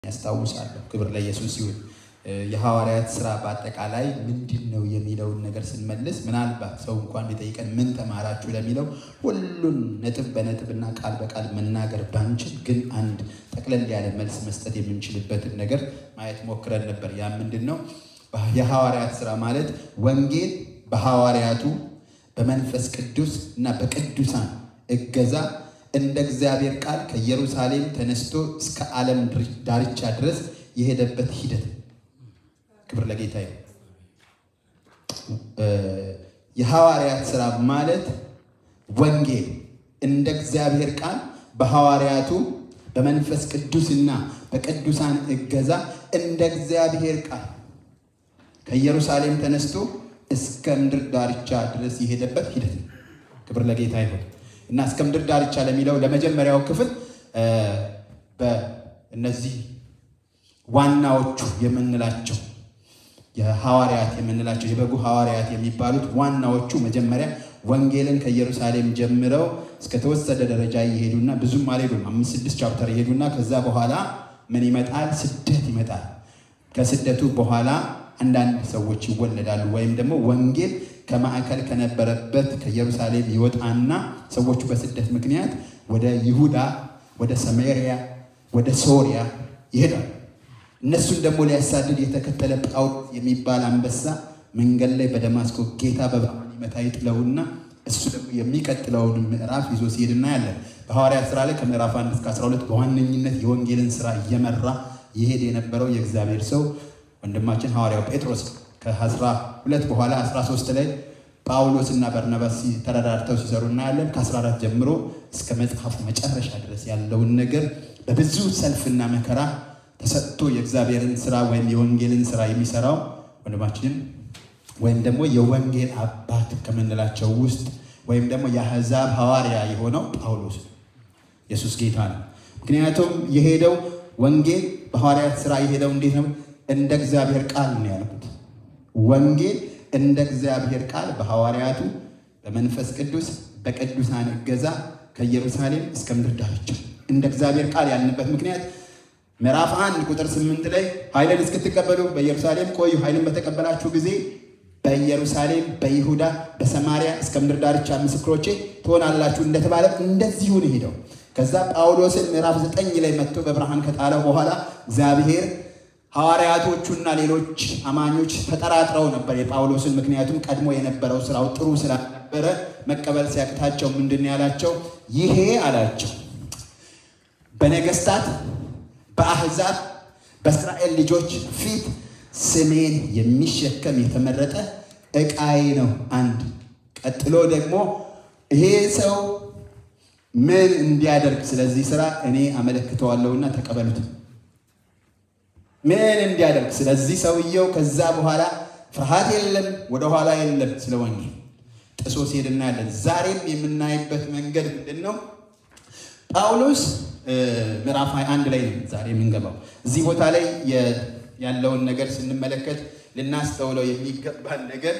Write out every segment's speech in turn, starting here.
ያስታውሳለሁ። ክብር ለኢየሱስ ይሁን። የሐዋርያት ስራ በአጠቃላይ ምንድን ነው የሚለውን ነገር ስንመልስ ምናልባት ሰው እንኳን ቢጠይቀን ምን ተማራችሁ ለሚለው ሁሉን ነጥብ በነጥብና ቃል በቃል መናገር ባንችል ግን አንድ ጠቅለል ያለ መልስ መስጠት የምንችልበትን ነገር ማየት ሞክረን ነበር። ያ ምንድን ነው? የሐዋርያት ስራ ማለት ወንጌል በሐዋርያቱ በመንፈስ ቅዱስ እና በቅዱሳን እገዛ እንደ እግዚአብሔር ቃል ከኢየሩሳሌም ተነስቶ እስከ ዓለም ዳርቻ ድረስ የሄደበት ሂደት ክብር ለጌታ ይሁን። የሐዋርያት ስራ ማለት ወንጌል እንደ እግዚአብሔር ቃል በሐዋርያቱ በመንፈስ ቅዱስና በቅዱሳን እገዛ እንደ እግዚአብሔር ቃል ከኢየሩሳሌም ተነስቶ እስከ ምድር ዳርቻ ድረስ የሄደበት ሂደት ነው። ክብር ለጌታ ይሁን እና እስከ ምድር ዳርቻ ለሚለው ለመጀመሪያው ክፍል በእነዚህ ዋናዎቹ የምንላቸው የሐዋርያት የምንላቸው የበጉ ሐዋርያት የሚባሉት ዋናዎቹ መጀመሪያ ወንጌልን ከኢየሩሳሌም ጀምረው እስከተወሰደ ደረጃ እየሄዱና ብዙም አልሄዱም፣ አምስት ስድስት ቻፕተር ይሄዱና ከዛ በኋላ ምን ይመጣል? ስደት ይመጣል። ከስደቱ በኋላ አንዳንድ ሰዎች ይወለዳሉ። ወይም ደግሞ ወንጌል ከማዕከል ከነበረበት ከኢየሩሳሌም ይወጣና ሰዎቹ በስደት ምክንያት ወደ ይሁዳ፣ ወደ ሰሜሪያ፣ ወደ ሶሪያ ይሄዳሉ። እነሱን ደግሞ ሊያሳድድ የተከተለ ጳውሎስ የሚባል አንበሳ መንገድ ላይ በደማስቆ ጌታ በብርሃን ይመታ ይጥለውና እሱ ደግሞ የሚቀጥለውን ምዕራፍ ይዞ ሲሄድ እናያለን። በሐዋርያት ስራ ላይ ከምዕራፍ 1 እስከ 12 በዋነኝነት የወንጌልን ስራ እየመራ ይሄድ የነበረው የእግዚአብሔር ሰው ወንድማችን ሐዋርያው ጴጥሮስ ከ12 በኋላ 13 ላይ ጳውሎስ እና በርናባስ ተረዳድተው ሲሰሩ እናያለን። ከ14 ጀምሮ እስከ መጽሐፉ መጨረሻ ድረስ ያለውን ነገር በብዙ ሰልፍና መከራ ተሰጥቶ የእግዚአብሔርን ስራ ወይም የወንጌልን ስራ የሚሰራው ወንድማችንም ወይም ደግሞ የወንጌል አባት ከምንላቸው ውስጥ ወይም ደግሞ የአሕዛብ ሐዋርያ የሆነው ጳውሎስ ኢየሱስ ጌታ ነው። ምክንያቱም የሄደው ወንጌል በሐዋርያት ስራ የሄደው እንዴት ነው? እንደ እግዚአብሔር ቃል ነው ያልኩት። ወንጌል እንደ እግዚአብሔር ቃል በሐዋርያቱ በመንፈስ ቅዱስ በቅዱሳን እገዛ ከኢየሩሳሌም እስከ ምድር ዳርቻ እንደ እግዚአብሔር ቃል ያልንበት ምክንያት ምዕራፍ አንድ ቁጥር ስምንት ላይ ኃይልን እስክትቀበሉ በኢየሩሳሌም ቆዩ፣ ኃይልን በተቀበላችሁ ጊዜ በኢየሩሳሌም በይሁዳ በሰማሪያ እስከ ምድር ዳርቻ ምስክሮቼ ትሆናላችሁ እንደተባለ እንደዚሁ ነው ሄደው። ከዛ ጳውሎስን ምዕራፍ ዘጠኝ ላይ መጥቶ በብርሃን ከጣለው በኋላ እግዚአብሔር ሐዋርያቶቹና ሌሎች አማኞች ተጠራጥረው ነበር የጳውሎስን። ምክንያቱም ቀድሞ የነበረው ስራው ጥሩ ስላልነበረ መቀበል ሲያቅታቸው ምንድን ያላቸው ይሄ አላቸው በነገስታት በአሕዛብ በእስራኤል ልጆች ፊት ስሜን የሚሸከም የተመረጠ ዕቃዬ ነው። አንድ ቀጥሎ ደግሞ ይሄ ሰው ምን እንዲያደርግ ስለዚህ ስራ እኔ አመለክተዋለሁና ተቀበሉት። ምን እንዲያደርግ ስለዚህ ሰውየው ከዛ በኋላ ፍርሃት የለም፣ ወደኋላ የለም። ስለ ወንጌል ጥሶ ሲሄድ እናያለን። ዛሬም የምናይበት መንገድ ምንድን ነው? ጳውሎስ ምዕራፍ 21 ላይ ነው ዛሬ የምንገባው። እዚህ ቦታ ላይ ያለውን ነገር ስንመለከት ልናስተውለው የሚገባን ነገር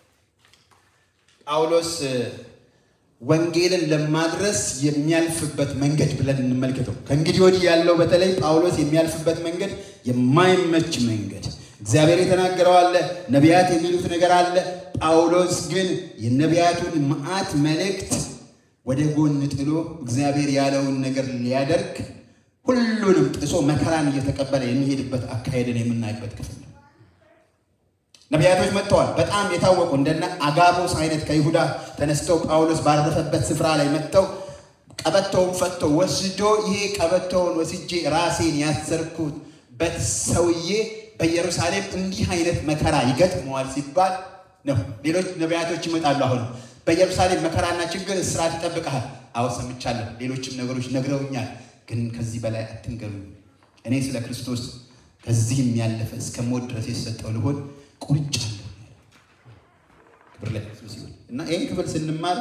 ጳውሎስ ወንጌልን ለማድረስ የሚያልፍበት መንገድ ብለን እንመልከተው። ከእንግዲህ ወዲህ ያለው በተለይ ጳውሎስ የሚያልፍበት መንገድ የማይመች መንገድ፣ እግዚአብሔር የተናገረው አለ፣ ነቢያት የሚሉት ነገር አለ። ጳውሎስ ግን የነቢያቱን መዓት መልእክት ወደ ጎን ጥሎ እግዚአብሔር ያለውን ነገር ሊያደርግ ሁሉንም ጥሶ መከራን እየተቀበለ የሚሄድበት አካሄድን የምናይበት ክፍል ነው። ነቢያቶች መጥተዋል። በጣም የታወቁ እንደነ አጋቦስ አይነት ከይሁዳ ተነስተው ጳውሎስ ባረፈበት ስፍራ ላይ መጥተው ቀበቶውን ፈቶ ወስዶ ይሄ ቀበቶውን ወስጄ ራሴን ያሰርኩበት ሰውዬ በኢየሩሳሌም እንዲህ አይነት መከራ ይገጥመዋል ሲባል ነው። ሌሎች ነቢያቶች ይመጣሉ። አሁን በኢየሩሳሌም መከራና ችግር፣ እስራት ይጠብቀሃል። አዎ ሰምቻለሁ። ሌሎችም ነገሮች ነግረውኛል። ግን ከዚህ በላይ አትንገሩኝ። እኔ ስለ ክርስቶስ ከዚህም ያለፈ እስከ ሞት ድረስ የተሰጠው ልሆን ቁርጫለሁ። ክብር ለኢየሱስ ይሁን እና ይህን ክፍል ስንማር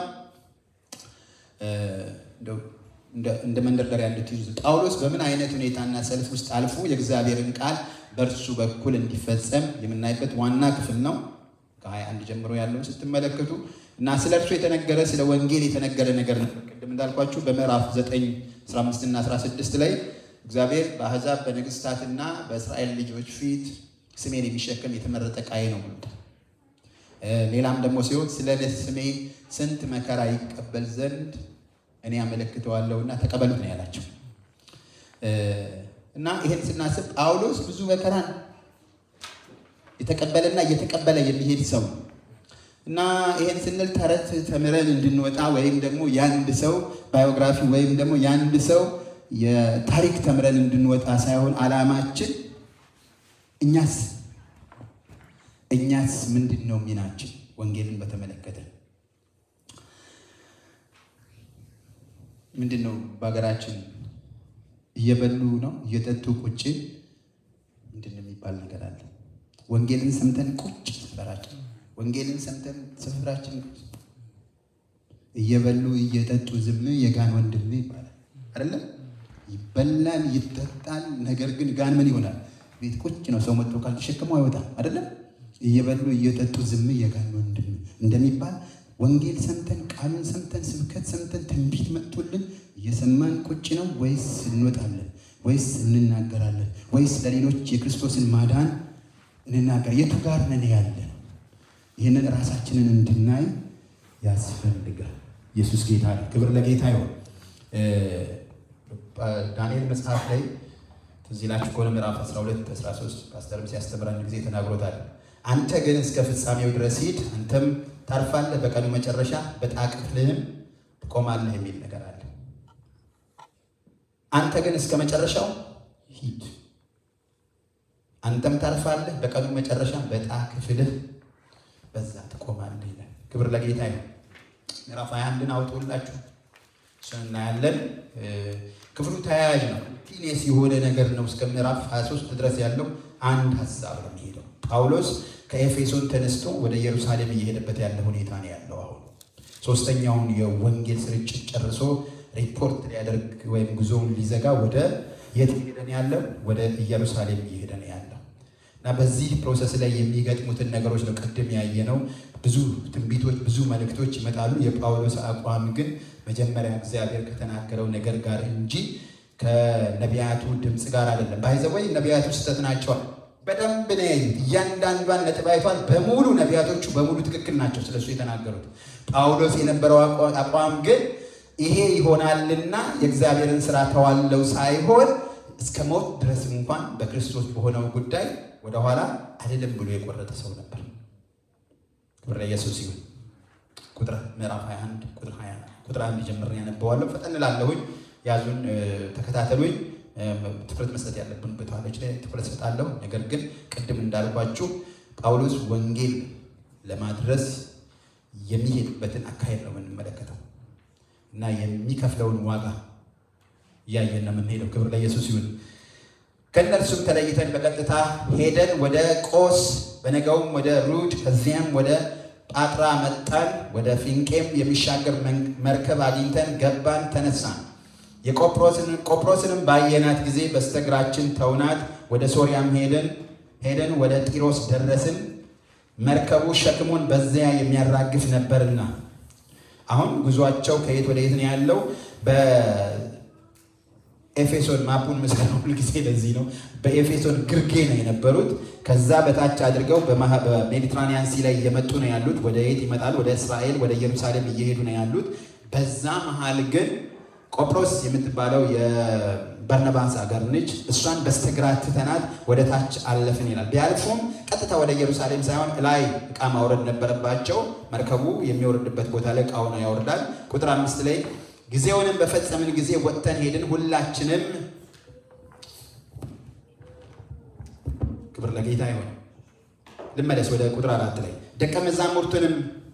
እንደ መንደርደሪያ እንድትይዙ ጳውሎስ በምን አይነት ሁኔታና ሰልፍ ውስጥ አልፎ የእግዚአብሔርን ቃል በእርሱ በኩል እንዲፈጸም የምናይበት ዋና ክፍል ነው። ከ21 ጀምሮ ያለውን ስትመለከቱ እና ስለ እርሱ የተነገረ ስለ ወንጌል የተነገረ ነገር ነው። ቅድም እንዳልኳችሁ በምዕራፍ 9 15 እና 16 ላይ እግዚአብሔር በአሕዛብ በነገሥታትና በእስራኤል ልጆች ፊት ስሜን የሚሸከም የተመረጠ ዕቃዬ ነው ብሎታል። ሌላም ደግሞ ሲሆን ስለ ስሜ ስንት መከራ ይቀበል ዘንድ እኔ ያመለክተዋለሁና ተቀበሉት ነው ያላቸው። እና ይህን ስናስብ ጳውሎስ ብዙ መከራን የተቀበለና እየተቀበለ የሚሄድ ሰው ነው እና ይህን ስንል ተረት ተምረን እንድንወጣ ወይም ደግሞ የአንድ ሰው ባዮግራፊ ወይም ደግሞ የአንድ ሰው የታሪክ ተምረን እንድንወጣ ሳይሆን ዓላማችን እኛስ እኛስ ምንድን ነው ሚናችን ወንጌልን በተመለከተ ምንድን ነው በሀገራችን እየበሉ ነው እየጠጡ ቁጭ ምንድን ነው የሚባል ነገር አለ ወንጌልን ሰምተን ቁጭ ሰፈራችን ወንጌልን ሰምተን ሰፈራችን እየበሉ እየጠጡ ዝም የጋን ወንድም ይባላል አይደለም ይበላል ይጠጣል ነገር ግን ጋን ምን ይሆናል ቤት ቁጭ ነው ሰው መጥቶ ካልተሸከመው አይወጣም አይደለም እየበሉ እየጠጡ ዝም የጋን ወንድም እንደሚባል ወንጌል ሰምተን ቃሉን ሰምተን ስብከት ሰምተን ትንቢት መጥቶልን እየሰማን ቁጭ ነው ወይስ እንወጣለን ወይስ እንናገራለን ወይስ ለሌሎች የክርስቶስን ማዳን እንናገር የቱ ጋር ነን ያለ ይህንን ራሳችንን እንድናይ ያስፈልጋል ኢየሱስ ጌታ ነው ክብር ለጌታ ይሆን ዳንኤል መጽሐፍ ላይ ትዝ ይላችሁ ከሆነ ምዕራፍ 12 13 ፓስተርም ሲያስተምረን ጊዜ ተናግሮታል አንተ ግን እስከ ፍጻሜው ድረስ ሂድ አንተም ታርፋለህ በቀኑ መጨረሻ በዕጣ ክፍልህም ትቆማለህ የሚል ነገር አለ አንተ ግን እስከ መጨረሻው ሂድ አንተም ታርፋለህ በቀኑ መጨረሻ በዕጣ ክፍልህ በዛ ትቆማለህ ይላል ክብር ለጌታ ነው ምዕራፍ 21ን አውጡላችሁ እሱን እናያለን ክፍሉ ተያያዥ ነው ቲኔስ የሆነ ነገር ነው እስከ ምዕራፍ 23 ድረስ ያለው አንድ ሀሳብ ነው የሚሄደው ጳውሎስ ከኤፌሶን ተነስቶ ወደ ኢየሩሳሌም እየሄደበት ያለ ሁኔታ ነው ያለው አሁን ሶስተኛውን የወንጌል ስርጭት ጨርሶ ሪፖርት ሊያደርግ ወይም ጉዞውን ሊዘጋ ወደ የት እየሄደ ነው ያለው ወደ ኢየሩሳሌም እየሄደ ነው ያለው እና በዚህ ፕሮሰስ ላይ የሚገጥሙትን ነገሮች ነው ቅድም ያየነው ብዙ ትንቢቶች ብዙ መልእክቶች ይመጣሉ የጳውሎስ አቋም ግን መጀመሪያ እግዚአብሔር ከተናገረው ነገር ጋር እንጂ ከነቢያቱ ድምፅ ጋር አይደለም ባይዘወይ ነቢያቱ ስህተት ናቸዋል በደንብ ነው ያዩት እያንዳንዷን ነጥብ አይቷል በሙሉ ነቢያቶቹ በሙሉ ትክክል ናቸው ስለሱ የተናገሩት ጳውሎስ የነበረው አቋም ግን ይሄ ይሆናልና የእግዚአብሔርን ስራ ተዋለው ሳይሆን እስከ ሞት ድረስ እንኳን በክርስቶስ በሆነው ጉዳይ ወደኋላ አይደለም ብሎ የቆረጠ ሰው ነበር ክብር ለኢየሱስ ይሁን ቁጥር ምዕራፍ 21 ቁጥር 20 ቁጥር አንድ ጀምሬ ያነበዋለሁ ፈጠን ላለሁኝ ያዙን ተከታተሉኝ ትኩረት መስጠት ያለብን ቦታዎች ላይ ትኩረት ሰጣለሁ ነገር ግን ቅድም እንዳልኳችሁ ጳውሎስ ወንጌል ለማድረስ የሚሄድበትን አካሄድ ነው የምንመለከተው እና የሚከፍለውን ዋጋ እያየን ነው የምንሄደው ክብር ለኢየሱስ ይሁን ከእነርሱም ተለይተን በቀጥታ ሄደን ወደ ቆስ በነገውም ወደ ሩድ ከዚያም ወደ ጳጥራ መጣን ወደ ፊንቄም የሚሻገር መርከብ አግኝተን ገባን ተነሳን የቆጵሮስንም ባየናት ጊዜ በስተግራችን ተውናት ወደ ሶርያም ሄደን ሄደን ወደ ጢሮስ ደረስን መርከቡ ሸክሙን በዚያ የሚያራግፍ ነበርና አሁን ጉዟቸው ከየት ወደ የት ነው ያለው በኤፌሶን ማፑን ምስል ሁልጊዜ ለዚህ ነው በኤፌሶን ግርጌ ነው የነበሩት ከዛ በታች አድርገው በሜዲትራኒያን ሲ ላይ እየመጡ ነው ያሉት ወደ የት ይመጣሉ ወደ እስራኤል ወደ ኢየሩሳሌም እየሄዱ ነው ያሉት በዛ መሀል ግን ቆጵሮስ የምትባለው የበርነባስ ሀገር ነች። እሷን በስተግራ ትተናት ወደ ታች አለፍን ይላል። ቢያልፉም ቀጥታ ወደ ኢየሩሳሌም ሳይሆን ላይ እቃ ማውረድ ነበረባቸው። መርከቡ የሚወርድበት ቦታ ላይ እቃውን ያወርዳል። ቁጥር አምስት ላይ ጊዜውንም በፈጸምን ጊዜ ወጥተን ሄድን፣ ሁላችንም ክብር ለጌታ ይሆን። ልመለስ ወደ ቁጥር አራት ላይ ደቀ መዛሙርቱንም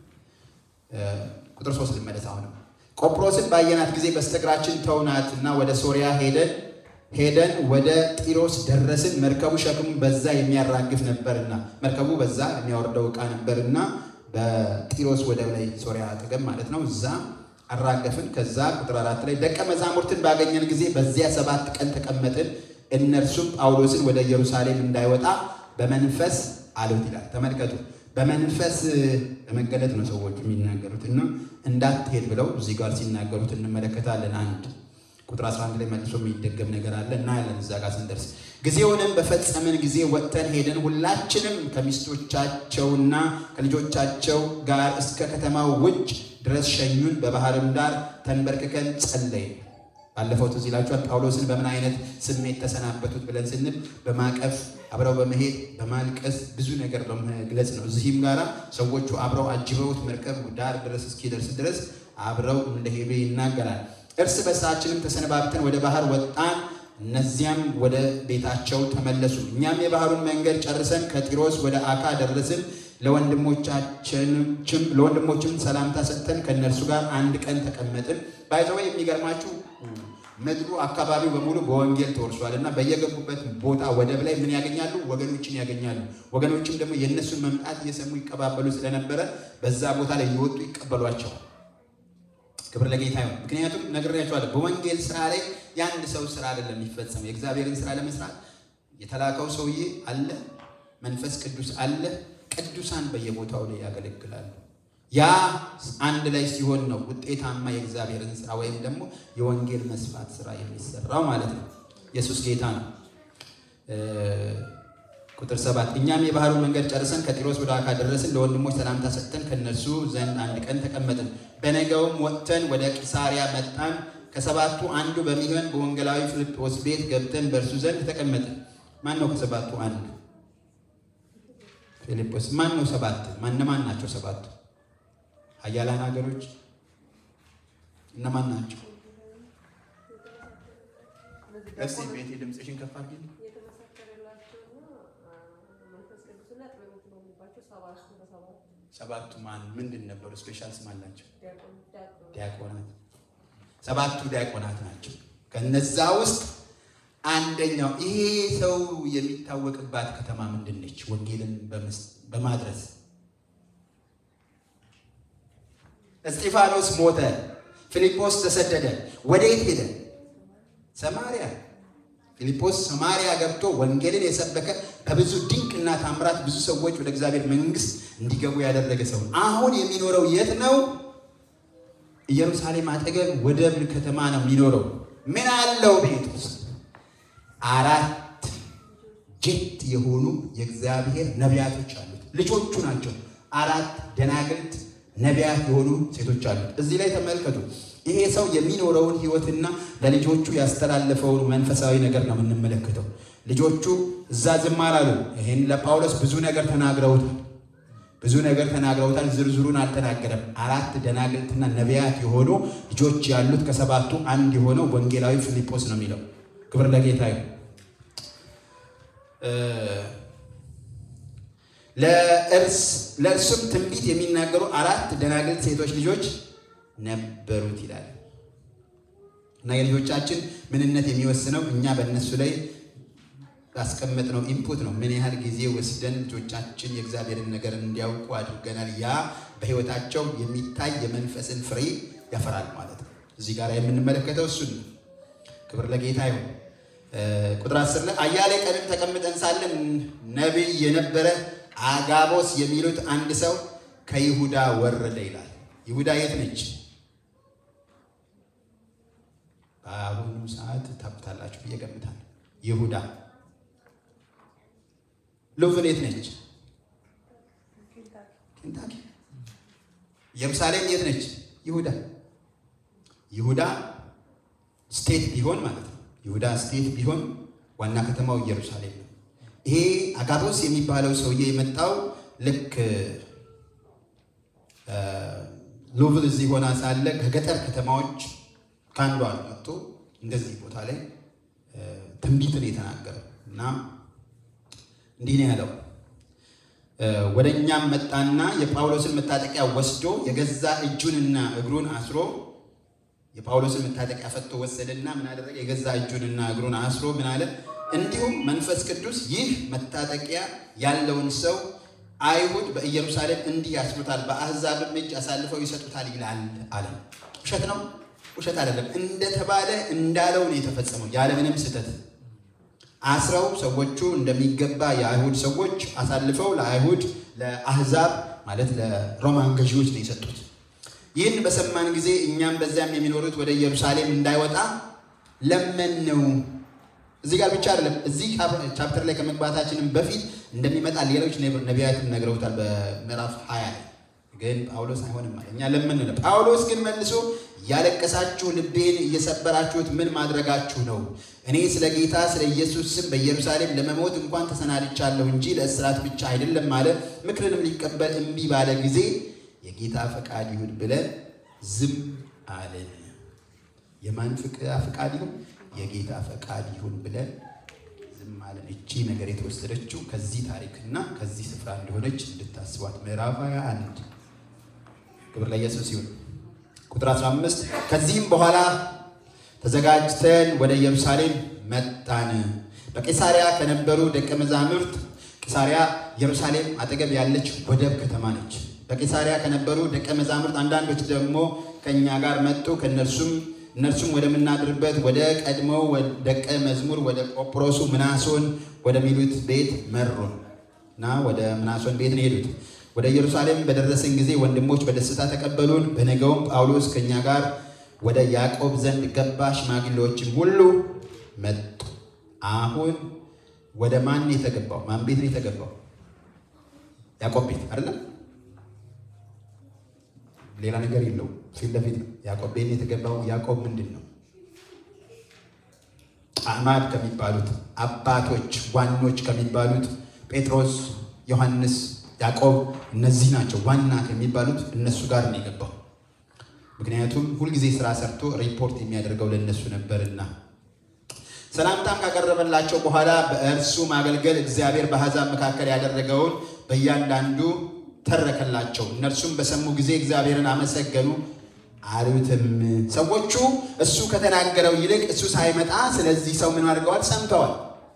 ቁጥር ሶስት ልመለስ አሁንም ቆጵሮስን ባየናት ጊዜ በስተግራችን ተውናት እና ወደ ሶሪያ ሄደን ሄደን ወደ ጢሮስ ደረስን። መርከቡ ሸክሙ በዛ የሚያራግፍ ነበርና መርከቡ በዛ የሚያወርደው ዕቃ ነበርና በጢሮስ ወደብ ላይ ሶሪያ አጠገብ ማለት ነው። እዛ አራገፍን። ከዛ ቁጥር አራት ላይ ደቀ መዛሙርትን ባገኘን ጊዜ በዚያ ሰባት ቀን ተቀመጥን። እነርሱም ጳውሎስን ወደ ኢየሩሳሌም እንዳይወጣ በመንፈስ አሉት ይላል። ተመልከቱ በመንፈስ በመገለጥ ነው ሰዎቹ የሚናገሩት እና እንዳትሄድ ብለው እዚህ ጋር ሲናገሩት እንመለከታለን። አንድ ቁጥር 11 ላይ መልሶ የሚደገም ነገር አለ እናያለን እዛ ጋር ስንደርስ። ጊዜውንም በፈጸምን ጊዜ ወጥተን ሄደን ሁላችንም ከሚስቶቻቸውና ከልጆቻቸው ጋር እስከ ከተማው ውጭ ድረስ ሸኙን። በባህርም ዳር ተንበርክከን ጸለይን። ባለፈው ትዝ ይላችኋል ጳውሎስን በምን አይነት ስሜት ተሰናበቱት ብለን ስንል በማቀፍ አብረው በመሄድ በማልቀስ ብዙ ነገር በመግለጽ ነው። እዚህም ጋራ ሰዎቹ አብረው አጅበውት መርከብ ዳር ድረስ እስኪደርስ ድረስ አብረው እንደሄዱ ይናገራል። እርስ በርሳችንም ተሰነባብተን ወደ ባህር ወጣን። እነዚያም ወደ ቤታቸው ተመለሱ። እኛም የባህሩን መንገድ ጨርሰን ከጢሮስ ወደ አካ ደረስን። ለወንድሞችም ሰላምታ ሰጥተን ከእነርሱ ጋር አንድ ቀን ተቀመጥን። ባይዘወ የሚገርማችሁ ምድሩ አካባቢው በሙሉ በወንጌል ተወርሷል እና በየገቡበት ቦታ ወደብ ላይ ምን ያገኛሉ? ወገኖችን ያገኛሉ። ወገኖችም ደግሞ የእነሱን መምጣት እየሰሙ ይቀባበሉ ስለነበረ በዛ ቦታ ላይ እየወጡ ይቀበሏቸዋል። ክብር ለጌታ ይሁን። ምክንያቱም ነግሬያቸዋለሁ፣ በወንጌል ስራ ላይ የአንድ ሰው ስራ አይደለም የሚፈጸመው። የእግዚአብሔርን ስራ ለመስራት የተላከው ሰውዬ አለ፣ መንፈስ ቅዱስ አለ፣ ቅዱሳን በየቦታው ላይ ያገለግላሉ። ያ አንድ ላይ ሲሆን ነው ውጤታማ የእግዚአብሔርን ስራ ወይም ደግሞ የወንጌል መስፋት ስራ የሚሰራው ማለት ነው። ኢየሱስ ጌታ ነው። ቁጥር ሰባት እኛም የባህሩ መንገድ ጨርሰን ከጢሮስ ወደ አካ ደረስን። ለወንድሞች ሰላምታ ሰጥተን ከእነርሱ ዘንድ አንድ ቀን ተቀመጥን። በነገውም ወጥተን ወደ ቂሳሪያ መጣን። ከሰባቱ አንዱ በሚሆን በወንጌላዊ ፊልጶስ ቤት ገብተን በእርሱ ዘንድ ተቀመጥን። ማን ነው ከሰባቱ አንዱ? ፊልጶስ። ማን ነው ሰባት? ማነማን ናቸው ሰባቱ? ኃያላን ሀገሮች እነማን ናቸው? እስቲ ቤቴ ድምፅሽን ከፍ አድርጊ። ሰባቱ ማን ምንድን ነበሩ? ስፔሻል ስም አላቸው። ዲያቆናት። ሰባቱ ዲያቆናት ናቸው። ከነዛ ውስጥ አንደኛው ይሄ ሰው የሚታወቅባት ከተማ ምንድን ነች? ወንጌልን በማድረስ እስጢፋኖስ ሞተ። ፊልጶስ ተሰደደ። ወዴት ሄደ? ሰማሪያ። ፊልጶስ ሰማሪያ ገብቶ ወንጌልን የሰበከ በብዙ ድንቅና ታምራት ብዙ ሰዎች ወደ እግዚአብሔር መንግሥት እንዲገቡ ያደረገ ሰው አሁን የሚኖረው የት ነው? ኢየሩሳሌም አጠገብ ወደብ ከተማ ነው የሚኖረው። ምን አለው ቤት ውስጥ? አራት ጄት የሆኑ የእግዚአብሔር ነቢያቶች አሉት። ልጆቹ ናቸው። አራት ደናግልት ነቢያት የሆኑ ሴቶች አሉት። እዚህ ላይ ተመልከቱ። ይሄ ሰው የሚኖረውን ሕይወትና ለልጆቹ ያስተላለፈውን መንፈሳዊ ነገር ነው የምንመለከተው። ልጆቹ እዛ ዝም አላሉ። ይሄን ለጳውሎስ ብዙ ነገር ተናግረውታል። ብዙ ነገር ተናግረውታል። ዝርዝሩን አልተናገረም። አራት ደናግልትና ነቢያት የሆኑ ልጆች ያሉት ከሰባቱ አንድ የሆነው ወንጌላዊ ፊልጶስ ነው የሚለው። ክብር ለጌታ ይሁን። ለእርሱም ትንቢት የሚናገሩ አራት ደናግልት ሴቶች ልጆች ነበሩት ይላል እና የልጆቻችን ምንነት የሚወስነው እኛ በእነሱ ላይ ያስቀመጥነው ኢንፑት ነው። ምን ያህል ጊዜ ወስደን ልጆቻችን የእግዚአብሔርን ነገር እንዲያውቁ አድርገናል። ያ በሕይወታቸው የሚታይ የመንፈስን ፍሬ ያፈራል ማለት ነው። እዚህ ጋር የምንመለከተው እሱን ነው። ክብር ለጌታ ይሁን። ቁጥር አስር ላይ አያሌ ቀንም ተቀምጠን ሳለን ነቢይ የነበረ አጋቦስ የሚሉት አንድ ሰው ከይሁዳ ወረደ ይላል። ይሁዳ የት ነች? በአሁኑ ሰዓት ታብታላችሁ ብዬ እገምታለሁ። ይሁዳ ሉቭን የት ነች? ኬንታኪ። ኢየሩሳሌም የት ነች? ይሁዳ። ይሁዳ ስቴት ቢሆን ማለት ነው። ይሁዳ ስቴት ቢሆን ዋና ከተማው ኢየሩሳሌም ነው። ይሄ አጋቦስ የሚባለው ሰውዬ የመጣው ልክ ሉቭል እዚህ ሆና ሳለ ከገጠር ከተማዎች ከአንዷ መጥቶ እንደዚህ ቦታ ላይ ትንቢትን የተናገረው እና እንዲህ ነው ያለው። ወደ እኛም መጣና የጳውሎስን መታጠቂያ ወስዶ የገዛ እጁንና እግሩን አስሮ የጳውሎስን መታጠቂያ ፈቶ ወሰደና ምን አደረገ? የገዛ እጁንና እግሩን አስሮ ምን አለ? እንዲሁም መንፈስ ቅዱስ ይህ መታጠቂያ ያለውን ሰው አይሁድ በኢየሩሳሌም እንዲህ ያስሩታል፣ በአሕዛብም እጅ አሳልፈው ይሰጡታል ይላል አለ። ውሸት ነው? ውሸት አይደለም። እንደተባለ እንዳለው ነው የተፈጸመው፣ ያለምንም ስህተት አስረው ሰዎቹ እንደሚገባ የአይሁድ ሰዎች አሳልፈው ለአይሁድ ለአሕዛብ ማለት ለሮማን ገዢዎች ነው የሰጡት። ይህን በሰማን ጊዜ እኛም በዚያም የሚኖሩት ወደ ኢየሩሳሌም እንዳይወጣ ለመነው። እዚህ ጋር ብቻ አይደለም። እዚህ ቻፕተር ላይ ከመግባታችንም በፊት እንደሚመጣ ሌሎች ነቢያትም ነግረውታል። በምዕራፍ ሀያ ላይ ግን ጳውሎስ አይሆንም አለ። እኛ ለምን ነው? ጳውሎስ ግን መልሶ ያለቀሳችሁ ልቤን እየሰበራችሁት ምን ማድረጋችሁ ነው? እኔ ስለ ጌታ ስለ ኢየሱስ ስም በኢየሩሳሌም ለመሞት እንኳን ተሰናድቻለሁ እንጂ ለእስራት ብቻ አይደለም አለ። ምክርንም ሊቀበል እምቢ ባለ ጊዜ የጌታ ፈቃድ ይሁን ብለን ዝም አለን። የማን ፈቃድ ይሁን? የጌታ ፈቃድ ይሁን ብለን ዝም አለን። እቺ ነገር የተወሰደችው ከዚህ ታሪክና ከዚህ ስፍራ እንደሆነች እንድታስቧት ምዕራፍ 21 ክብር ለኢየሱስ ይሁን። ቁጥር 15 ከዚህም በኋላ ተዘጋጅተን ወደ ኢየሩሳሌም መጣን። በቄሳሪያ ከነበሩ ደቀ መዛሙርት ቄሳሪያ ኢየሩሳሌም አጠገብ ያለች ወደብ ከተማ ነች። በቄሳሪያ ከነበሩ ደቀ መዛሙርት አንዳንዶች ደግሞ ከእኛ ጋር መጡ። ከእነርሱም እነርሱም ወደምናድርበት ወደ ቀድሞው ደቀ መዝሙር ወደ ቆጵሮሱ ምናሶን ወደሚሉት ቤት መሩን እና ወደ ምናሶን ቤት ነው የሄዱት። ወደ ኢየሩሳሌም በደረሰን ጊዜ ወንድሞች በደስታ ተቀበሉን። በነገውም ጳውሎስ ከእኛ ጋር ወደ ያዕቆብ ዘንድ ገባ። ሽማግሌዎችም ሁሉ መጡ። አሁን ወደ ማን የተገባው? ማን ቤት ነው የተገባው? ያዕቆብ ቤት አይደለም። ሌላ ነገር የለውም። ፊት ለፊት ነው ያዕቆብ ቤት የተገባው። ያዕቆብ ምንድን ነው? አዕማድ ከሚባሉት አባቶች ዋኖች ከሚባሉት ጴጥሮስ፣ ዮሐንስ፣ ያዕቆብ እነዚህ ናቸው ዋና ከሚባሉት እነሱ ጋር ነው የገባው። ምክንያቱም ሁልጊዜ ስራ ሰርቶ ሪፖርት የሚያደርገው ለእነሱ ነበርና። ሰላምታም ካቀረበላቸው በኋላ በእርሱ ማገልገል እግዚአብሔር በአሕዛብ መካከል ያደረገውን በእያንዳንዱ ተረከላቸው። እነርሱም በሰሙ ጊዜ እግዚአብሔርን አመሰገኑ አሉትም። ሰዎቹ እሱ ከተናገረው ይልቅ እሱ ሳይመጣ ስለዚህ ሰው ምን አድርገዋል? ሰምተዋል።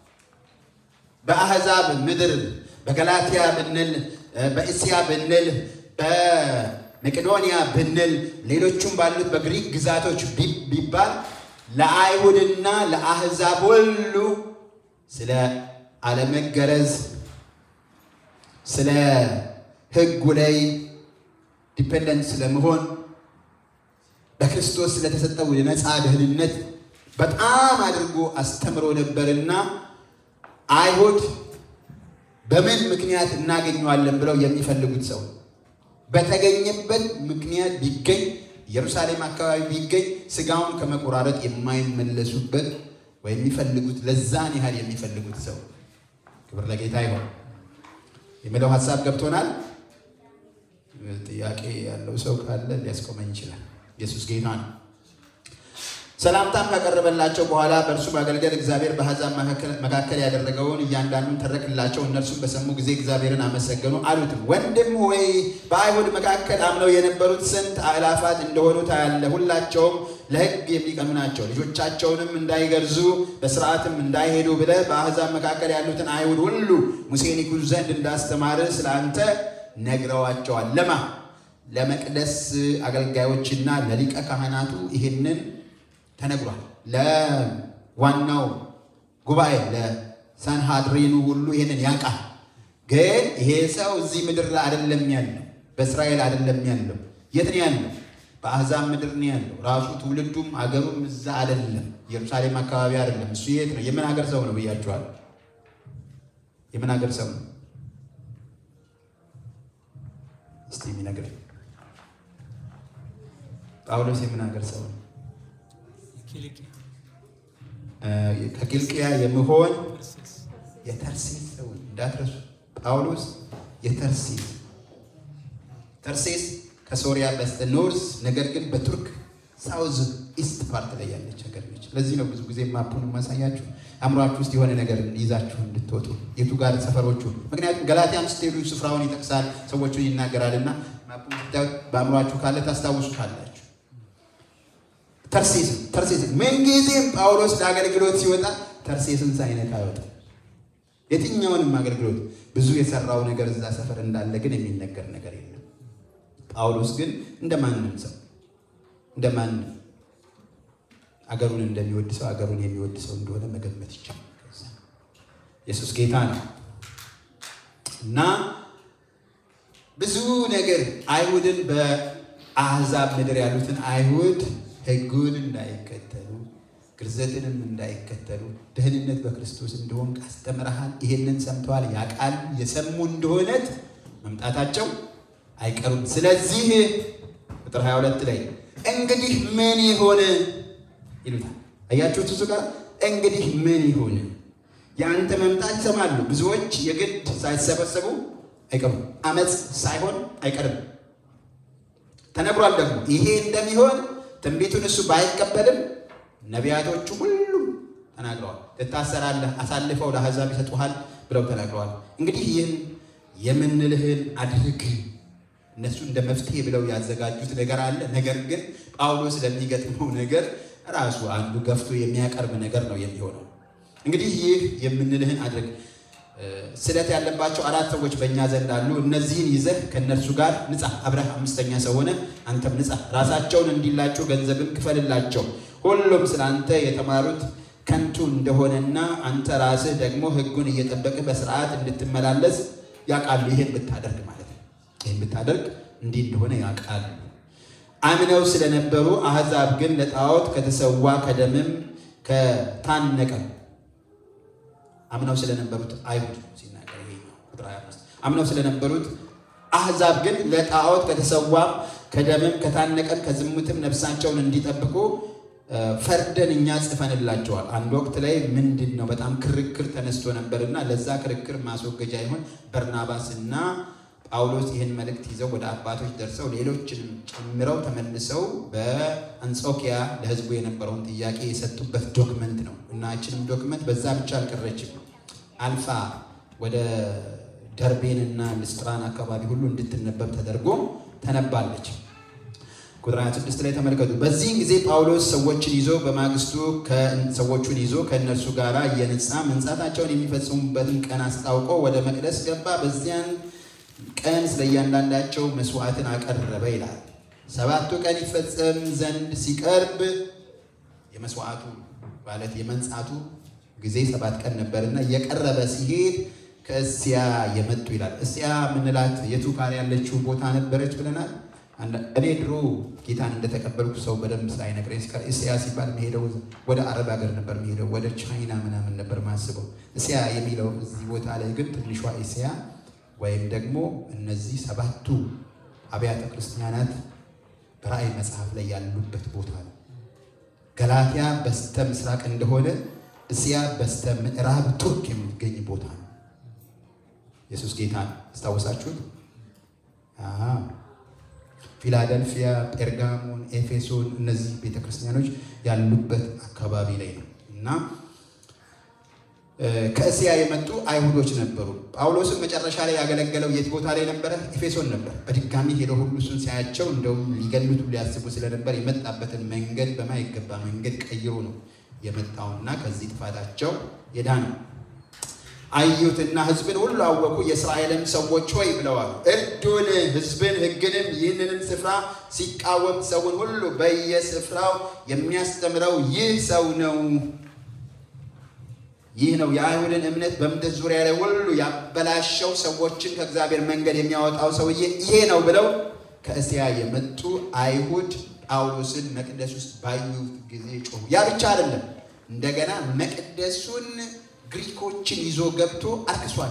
በአሕዛብ ምድር በገላትያ ብንል፣ በእስያ ብንል፣ በመቄዶንያ ብንል፣ ሌሎቹም ባሉት በግሪክ ግዛቶች ቢባል ለአይሁድና ለአሕዛብ ሁሉ ስለ አለመገረዝ ስለ ሕጉ ላይ ዲፔንደንት ስለመሆን በክርስቶስ ስለተሰጠው የነፃ ደህንነት በጣም አድርጎ አስተምሮ ነበርና አይሁድ በምን ምክንያት እናገኘዋለን ብለው የሚፈልጉት ሰው በተገኘበት ምክንያት ቢገኝ ኢየሩሳሌም አካባቢ ቢገኝ ስጋውን ከመቆራረጥ የማይመለሱበት ወይ የሚፈልጉት ለዛን ያህል የሚፈልጉት ሰው ክብር ለጌታ ይሆን የሚለው ሀሳብ ገብቶናል። ጥያቄ ያለው ሰው ካለ ሊያስቆመኝ ይችላል። ኢየሱስ ጌታ ነው። ሰላምታም ካቀረበላቸው በኋላ በእርሱ ማገልገል እግዚአብሔር በአሕዛብ መካከል ያደረገውን እያንዳንዱን ተረክላቸው። እነርሱም በሰሙ ጊዜ እግዚአብሔርን አመሰገኑ አሉትም፣ ወንድም ሆይ በአይሁድ መካከል አምነው የነበሩት ስንት አእላፋት እንደሆኑ ታያለህ። ሁላቸውም ለሕግ የሚቀኑ ናቸው። ልጆቻቸውንም እንዳይገርዙ በስርዓትም እንዳይሄዱ ብለህ በአሕዛብ መካከል ያሉትን አይሁድ ሁሉ ሙሴን ይጉዙ ዘንድ እንዳስተማርህ ስለ አንተ ነግረዋቸዋል። ለማ ለመቅደስ አገልጋዮችና ለሊቀ ካህናቱ ይህንን ተነግሯል። ለዋናው ጉባኤ ለሳንሃድሪኑ ሁሉ ይህንን ያውቃል። ግን ይሄ ሰው እዚህ ምድር ላይ አይደለም ያለው፣ በእስራኤል አይደለም ያለው። የት ነው ያለው? በአሕዛብ ምድር ነው ያለው። ራሱ ትውልዱም አገሩም እዛ አይደለም፣ ኢየሩሳሌም አካባቢ አይደለም። እሱ የት ነው? የምን ሀገር ሰው ነው ብያችኋል? የምን ሀገር ሰው ነው? እስቲ የሚነግረኝ ጳውሎስ የምን ሀገር ሰው ነው? ከኪልቅያ የምሆን የተርሴስ ሰው እንዳትረሱ። ጳውሎስ የተርሴስ ተርሴስ ከሶሪያ በስተ ኖርዝ ነገር ግን በቱርክ ሳውዝ ኢስት ፓርት ላይ ያለች ሀገር ነች። ለዚህ ነው ብዙ ጊዜ ማፑን ማሳያችሁ አእምሯችሁ ውስጥ የሆነ ነገር ይዛችሁ እንድትወጡ የቱ ጋር ሰፈሮቹ። ምክንያቱም ገላትያም ስትሄዱ ስፍራውን ይጠቅሳል፣ ሰዎቹን ይናገራልና ማፑን ስታዩት በአእምሯችሁ ካለ ታስታውሱ ካላችሁ ተርሴስን ተርሴስን ምንጊዜም ጳውሎስ ለአገልግሎት ሲወጣ ተርሴስን ሳይነካ አይወጣም። የትኛውንም አገልግሎት ብዙ የሰራው ነገር እዛ ሰፈር እንዳለ ግን የሚነገር ነገር የለም። ጳውሎስ ግን እንደ ማንም ሰው እንደ ማንም አገሩን እንደሚወድ ሰው አገሩን የሚወድ ሰው እንደሆነ መገመት ይቻላል። ኢየሱስ ጌታ ነው እና ብዙ ነገር አይሁድን በአሕዛብ ምድር ያሉትን አይሁድ ሕጉን እንዳይከተሉ ግርዘትንም እንዳይከተሉ ደህንነት በክርስቶስ እንደሆን አስተምረሃል። ይሄንን ሰምተዋል። ያቃል የሰሙ እንደሆነት መምጣታቸው አይቀሩም። ስለዚህ ቁጥር 22 ላይ እንግዲህ ምን ይሆን ይሉታል። አያችሁት? እሱ ጋር እንግዲህ ምን ይሆን የአንተ መምጣት ይሰማሉ። ብዙዎች የግድ ሳይሰበሰቡ አይቀሩም። አመፅ ሳይሆን አይቀርም። ተነግሯል ደግሞ ይሄ እንደሚሆን ትንቢቱን እሱ ባይቀበልም ነቢያቶቹ ሁሉም ተናግረዋል። ትታሰራለህ፣ አሳልፈው ለአሕዛብ ይሰጡሃል ብለው ተናግረዋል። እንግዲህ ይህን የምንልህን አድርግ። እነሱ እንደ መፍትሄ ብለው ያዘጋጁት ነገር አለ። ነገር ግን ጳውሎስ ለሚገጥመው ነገር ራሱ አንዱ ገፍቶ የሚያቀርብ ነገር ነው የሚሆነው። እንግዲህ ይህ የምንልህን አድርግ። ስለት ያለባቸው አራት ሰዎች በእኛ ዘንድ አሉ። እነዚህን ይዘህ ከእነርሱ ጋር ንጻ። አብረህ አምስተኛ ሰው ሆነ አንተም ንጻ። ራሳቸውን እንዲላጩ ገንዘብም ክፈልላቸው። ሁሉም ስለ አንተ የተማሩት ከንቱ እንደሆነና አንተ ራስህ ደግሞ ሕጉን እየጠበቅህ በስርዓት እንድትመላለስ ያውቃሉ። ይህን ብታደርግ ማለት ነው። ይህን ብታደርግ እንዲህ እንደሆነ ያውቃሉ። አምነው ስለነበሩ አሕዛብ ግን ለጣዖት ከተሰዋ ከደምም ከታነቀም አምነው ስለነበሩት አይሁድ ሲናገር ይሄ ነው ቁጥር 25 አምነው ስለነበሩት አሕዛብ ግን ለጣዖት ከተሰዋም ከደምም ከታነቀም ከዝሙትም ነፍሳቸውን እንዲጠብቁ ፈርደን እኛ ጽፈንላቸዋል። አንድ ወቅት ላይ ምንድን ነው በጣም ክርክር ተነስቶ ነበርና ለዛ ክርክር ማስወገጃ ይሆን በርናባስ እና ጳውሎስ ይህን መልእክት ይዘው ወደ አባቶች ደርሰው ሌሎችንም ጨምረው ተመልሰው በአንጾኪያ ለሕዝቡ የነበረውን ጥያቄ የሰጡበት ዶክመንት ነው እና ይችንም ዶክመንት በዛ ብቻ አልቀረችም። አልፋ ወደ ደርቤን እና ልስጥራን አካባቢ ሁሉ እንድትነበብ ተደርጎ ተነባለች። ቁጥር 26 ላይ ተመልከቱ። በዚህን ጊዜ ጳውሎስ ሰዎችን ይዞ በማግስቱ ሰዎቹን ይዞ ከእነርሱ ጋር እየነጻ መንጻታቸውን የሚፈጽሙበትን ቀን አስታውቆ ወደ መቅደስ ገባ። በዚያን ቀን ስለ እያንዳንዳቸው መስዋዕትን አቀረበ ይላል። ሰባቱ ቀን ይፈጸም ዘንድ ሲቀርብ የመስዋዕቱ ማለት የመንጻቱ ጊዜ ሰባት ቀን ነበርና እየቀረበ ሲሄድ ከእስያ የመጡ ይላል። እስያ ምንላት የቱ ጋር ያለችው ቦታ ነበረች ብለናል። እኔ ድሮ ጌታን እንደተቀበልኩ ሰው በደንብ ሳይነግረኝ ሲቀር እስያ ሲባል መሄደው ወደ አረብ ሀገር ነበር መሄደው ወደ ቻይና ምናምን ነበር ማስበው። እስያ የሚለው እዚህ ቦታ ላይ ግን ትንሿ እስያ ወይም ደግሞ እነዚህ ሰባቱ አብያተ ክርስቲያናት በራእይ መጽሐፍ ላይ ያሉበት ቦታ ነው። ገላትያ በስተ ምስራቅ እንደሆነ እስያ በስተ ምዕራብ ቱርክ የሚገኝ ቦታ ነው። ኢየሱስ ጌታ ነው። አስታወሳችሁት? ፊላደልፊያ፣ ጴርጋሞን፣ ኤፌሶን እነዚህ ቤተክርስቲያኖች ያሉበት አካባቢ ላይ ነው እና ከእስያ የመጡ አይሁዶች ነበሩ። ጳውሎስን መጨረሻ ላይ ያገለገለው የት ቦታ ላይ ነበረ? ኤፌሶን ነበር። በድጋሚ ሄደው ሁሉ እሱን ሲያያቸው እንደውም ሊገሉት ሊያስቡ ስለነበር የመጣበትን መንገድ በማይገባ መንገድ ቀይሮ ነው የመጣውና ከዚህ ጥፋታቸው የዳነው። አዩትና ሕዝብን ሁሉ አወቁ። የእስራኤልም ሰዎች ሆይ ብለዋል፣ እርዱን፣ ሕዝብን ሕግንም ይህንንም ስፍራ ሲቃወም ሰውን ሁሉ በየስፍራው የሚያስተምረው ይህ ሰው ነው ይህ ነው የአይሁድን እምነት በምድር ዙሪያ ላይ ሁሉ ያበላሸው ሰዎችን ከእግዚአብሔር መንገድ የሚያወጣው ሰውዬ ይሄ ነው ብለው ከእስያ የመጡ አይሁድ ጳውሎስን መቅደስ ውስጥ ባዩት ጊዜ ጮሁ። ያ ብቻ አይደለም፣ እንደገና መቅደሱን ግሪኮችን ይዞ ገብቶ አርክሷል።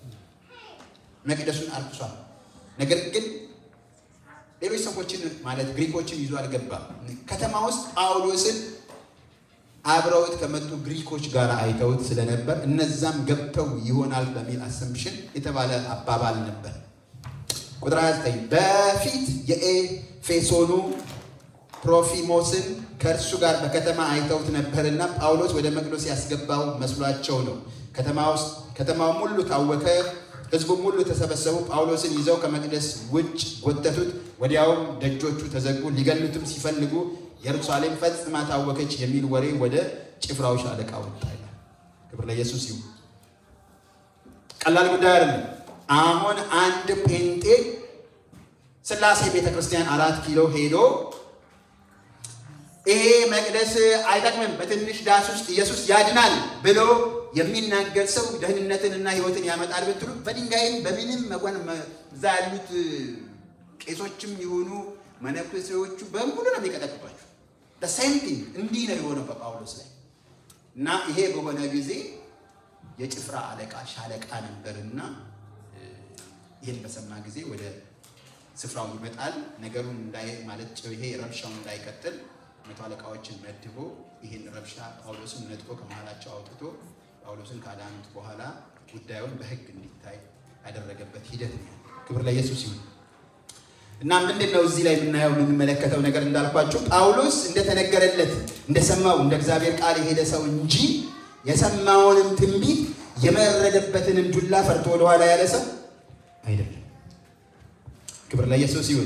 መቅደሱን አርክሷል። ነገር ግን ሌሎች ሰዎችን ማለት ግሪኮችን ይዞ አልገባም። ከተማ ውስጥ ጳውሎስን አብረውት ከመጡ ግሪኮች ጋር አይተውት ስለነበር እነዛም ገብተው ይሆናል በሚል አሰምሽን የተባለ አባባል ነበር። ቁጥር 29 በፊት የኤፌሶኑ ፕሮፊሞስን ከእርሱ ጋር በከተማ አይተውት ነበርና ጳውሎስ ወደ መቅደስ ያስገባው መስሏቸው ነው። ከተማውም ሁሉ ታወከ፣ ሕዝቡም ሁሉ ተሰበሰቡ። ጳውሎስን ይዘው ከመቅደስ ውጭ ጎተቱት። ወዲያውም ደጆቹ ተዘጉ። ሊገሉትም ሲፈልጉ ኢየሩሳሌም ፈጽማ ታወከች የሚል ወሬ ወደ ጭፍራው ሻለቃ ወጣ ይላል። ክብር ለኢየሱስ ይሁን። ቀላል ጉዳይ አይደለም። አሁን አንድ ጴንጤ ሥላሴ ቤተ ክርስቲያን አራት ኪሎ ሄዶ ይሄ መቅደስ አይጠቅምም፣ በትንሽ ዳስ ውስጥ ኢየሱስ ያድናል ብሎ የሚናገር ሰው ደህንነትንና ሕይወትን ያመጣል ብትሉ በድንጋይም በምንም መጓን እዛ ያሉት ቄሶችም የሆኑ መነኩሴዎቹ በሙሉ ነው የሚቀጠቅጧቸው። ሴም ቲንግ እንዲህ ነው የሆነው በጳውሎስ ላይ እና ይሄ በሆነ ጊዜ የጭፍራ አለቃ ሻለቃ ነበርና ይህን በሰማ ጊዜ ወደ ስፍራው ይመጣል። ነገሩን እንዳይ ማለት ይሄ ረብሻውን እንዳይቀጥል መቶ አለቃዎችን መድቦ ይህን ረብሻ ጳውሎስን ነጥቆ ከመሃላቸው አውጥቶ ጳውሎስን ካዳኑት በኋላ ጉዳዩን በሕግ እንዲታይ ያደረገበት ሂደት ነው። ክብር ለኢየሱስ ይሁን እና ምንድን ነው እዚህ ላይ የምናየው የምንመለከተው ነገር እንዳልኳቸው ጳውሎስ እንደተነገረለት እንደሰማው እንደ እግዚአብሔር ቃል የሄደ ሰው እንጂ የሰማውንም ትንቢት የመረደበትንም ዱላ ፈርቶ ወደኋላ ያለ ሰው አይደለም። ክብር ለኢየሱስ ይሁን።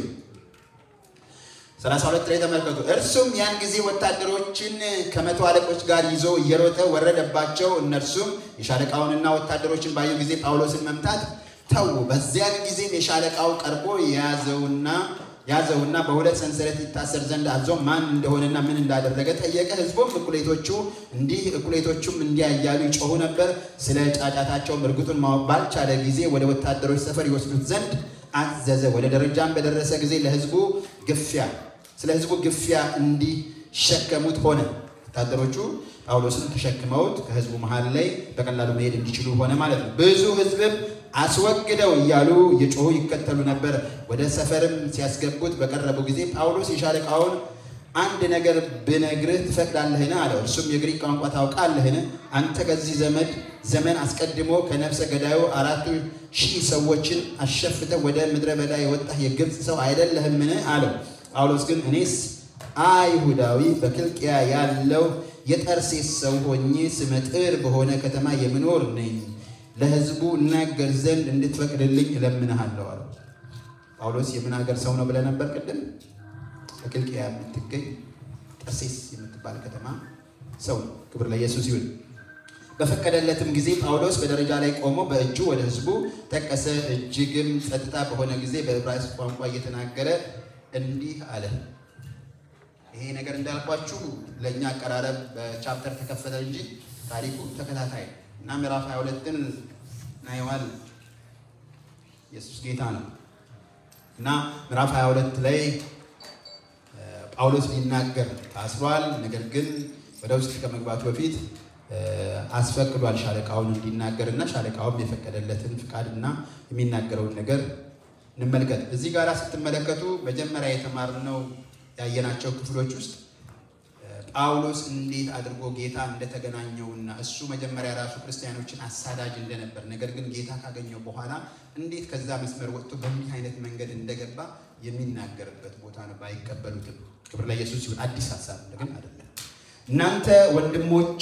ሰላሳ ሁለት ላይ ተመልከቱ። እርሱም ያን ጊዜ ወታደሮችን ከመቶ አለቆች ጋር ይዞ እየሮጠ ወረደባቸው። እነርሱም የሻለቃውንና ወታደሮችን ባዩ ጊዜ ጳውሎስን መምታት ተዉ። በዚያን ጊዜም የሻለቃው ቀርቦ የያዘውና ያዘውና በሁለት ሰንሰለት ይታሰር ዘንድ አዞ ማን እንደሆነና ምን እንዳደረገ ጠየቀ። ሕዝቡም እኩሌቶቹ እንዲህ እኩሌቶቹም እንዲያ እያሉ ይጮሁ ነበር። ስለ ጫጫታቸውም እርግጡን ማወቅ ባልቻለ ጊዜ ወደ ወታደሮች ሰፈር ይወስዱት ዘንድ አዘዘ። ወደ ደረጃም በደረሰ ጊዜ ለሕዝቡ ግፊያ ስለ ሕዝቡ ግፊያ እንዲሸከሙት ሆነ። ወታደሮቹ ጳውሎስን ተሸክመውት ከሕዝቡ መሃል ላይ በቀላሉ መሄድ እንዲችሉ ሆነ ማለት ነው። ብዙ ሕዝብም አስወግደው እያሉ እየጮሁ ይከተሉ ነበር። ወደ ሰፈርም ሲያስገቡት በቀረቡ ጊዜ ጳውሎስ የሻለቃውን አንድ ነገር ብነግርህ ትፈቅዳለህን? አለው። እርሱም የግሪክ ቋንቋ ታውቃለህን? አንተ ከዚህ ዘመድ ዘመን አስቀድሞ ከነፍሰ ገዳዩ አራቱ ሺህ ሰዎችን አሸፍተህ ወደ ምድረ በዳ የወጣህ የግብፅ ሰው አይደለህምን? አለው። ጳውሎስ ግን እኔስ አይሁዳዊ በክልቅያ ያለው የጠርሴስ ሰው ሆኜ ስመጥር በሆነ ከተማ የምኖር ነኝ ለሕዝቡ እናገር ዘንድ እንድትፈቅድልኝ እለምንሃለሁ አለው። ጳውሎስ የምን ሀገር ሰው ነው ብለህ ነበር ቅድም? በኪልቅያ የምትገኝ ጠርሴስ የምትባል ከተማ ሰው። ክብር ለኢየሱስ ይሁን። በፈቀደለትም ጊዜ ጳውሎስ በደረጃ ላይ ቆሞ በእጁ ወደ ሕዝቡ ጠቀሰ። እጅግም ጸጥታ በሆነ ጊዜ በዕብራይስጥ ቋንቋ እየተናገረ እንዲህ አለ። ይሄ ነገር እንዳልኳችሁ ለእኛ አቀራረብ በቻፕተር ተከፈለ እንጂ ታሪኩ ተከታታይ እና ምዕራፍ 22ን ናየዋል። ኢየሱስ ጌታ ነው እና ምዕራፍ 22 ላይ ጳውሎስ ሊናገር ታስሯል። ነገር ግን ወደ ውስጥ ከመግባቱ በፊት አስፈቅዷል ሻለቃውን እንዲናገር እና ሻለቃውም የፈቀደለትን ፍቃድ እና የሚናገረውን ነገር እንመልከት። እዚህ ጋር ስትመለከቱ መጀመሪያ የተማርነው ያየናቸው ክፍሎች ውስጥ ጳውሎስ እንዴት አድርጎ ጌታ እንደተገናኘውና እሱ መጀመሪያ ራሱ ክርስቲያኖችን አሳዳጅ እንደነበር ነገር ግን ጌታ ካገኘው በኋላ እንዴት ከዛ መስመር ወጥቶ በምን አይነት መንገድ እንደገባ የሚናገርበት ቦታ ነው። ባይቀበሉትም ክብር ለኢየሱስ ይሁን። አዲስ ሀሳብ ግን አይደለም። እናንተ ወንድሞች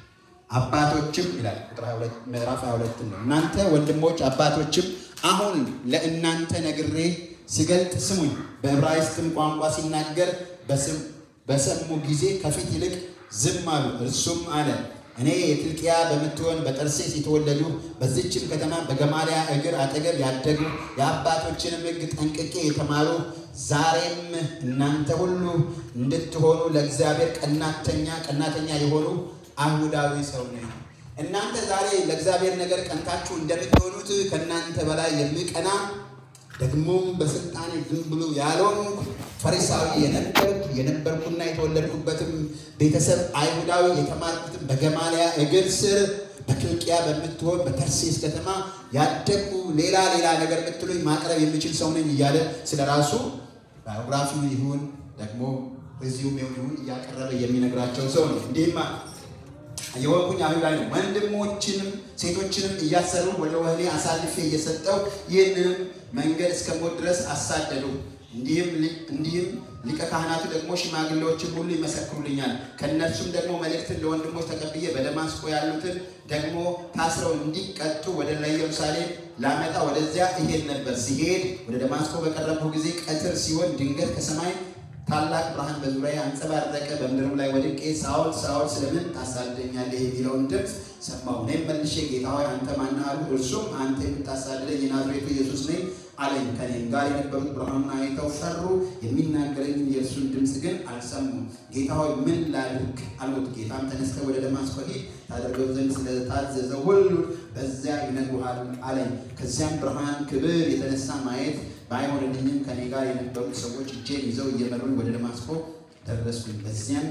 አባቶችም ይላል ቁጥር ምዕራፍ 22 ነው። እናንተ ወንድሞች አባቶችም አሁን ለእናንተ ነግሬ ሲገልጥ ስሙኝ። በዕብራይስጥም ቋንቋ ሲናገር በስም በሰሙ ጊዜ ከፊት ይልቅ ዝም አሉ። እርሱም አለ እኔ የኪልቅያ በምትሆን በጠርሴስ የተወለዱ በዚችም ከተማ በገማልያ እግር አጠገብ ያደጉ የአባቶችንም ሕግ ጠንቅቄ የተማሩ ዛሬም እናንተ ሁሉ እንድትሆኑ ለእግዚአብሔር ቀናተኛ ቀናተኛ የሆኑ አይሁዳዊ ሰው ነኝ። እናንተ ዛሬ ለእግዚአብሔር ነገር ቀንታችሁ እንደምትሆኑት ከእናንተ በላይ የሚቀና ደግሞም በስልጣኔ ዝም ብሎ ያልሆንኩ ፈሪሳዊ የነበርኩ የነበርኩና የተወለድኩበትም ቤተሰብ አይሁዳዊ የተማርኩትም በገማልያ እግር ስር በኪልቅያ በምትሆን በተርሴስ ከተማ ያደግኩ ሌላ ሌላ ነገር ብትሉኝ ማቅረብ የሚችል ሰው ነኝ እያለ ስለ ራሱ ባዮግራፊው ይሁን ደግሞ ሬዚዩሜው ይሁን እያቀረበ የሚነግራቸው ሰው ነው። እንዲህም የወንኩኝ አይሁዳዊ ነው። ወንድሞችንም ሴቶችንም እያሰሩ ወደ ወህኒ አሳልፌ እየሰጠው ይህንንም መንገድ እስከ ሞት ድረስ አሳደዱ። እንዲህም ሊቀ ካህናቱ ደግሞ ሽማግሌዎችን ሁሉ ይመሰክሩልኛል። ከእነርሱም ደግሞ መልእክትን ለወንድሞች ተቀብዬ በደማስቆ ያሉትን ደግሞ ታስረው እንዲቀጡ ወደ ኢየሩሳሌም ላመጣ ወደዚያ እሄድ ነበር። ሲሄድ ወደ ደማስቆ በቀረብኩ ጊዜ ቀትር ሲሆን ድንገት ከሰማይ ታላቅ ብርሃን በዙሪያ አንጸባረቀ። በምድርም ላይ ወድቄ ሳውል ሳውል ስለምን ታሳድደኛለህ የሚለውን ድምፅ ሰማሁ። እኔም መልሼ ጌታ ሆይ አንተ ማነህ አልሁ። እርሱም አንተ የምታሳድደኝ የናዝሬቱ ኢየሱስ ነኝ አለኝ። ከኔም ጋር የነበሩት ብርሃኑን አይተው ፈሩ፣ የሚናገረኝ የእርሱን ድምፅ ግን አልሰሙም። ጌታ ሆይ ምን ላድርግ አልሁት። ጌታም ተነስተህ ወደ ደማስቆ ሂድ፣ ታደርገው ዘንድ ስለታዘዘው ሁሉ በዚያ ይነግሩሃል አለኝ። ከዚያም ብርሃን ክብር የተነሳ ማየት ባይሆንልኝም ከኔ ጋር የነበሩት ሰዎች እጄን ይዘው እየመሩኝ ወደ ደማስቆ ደረስኩኝ። በዚያም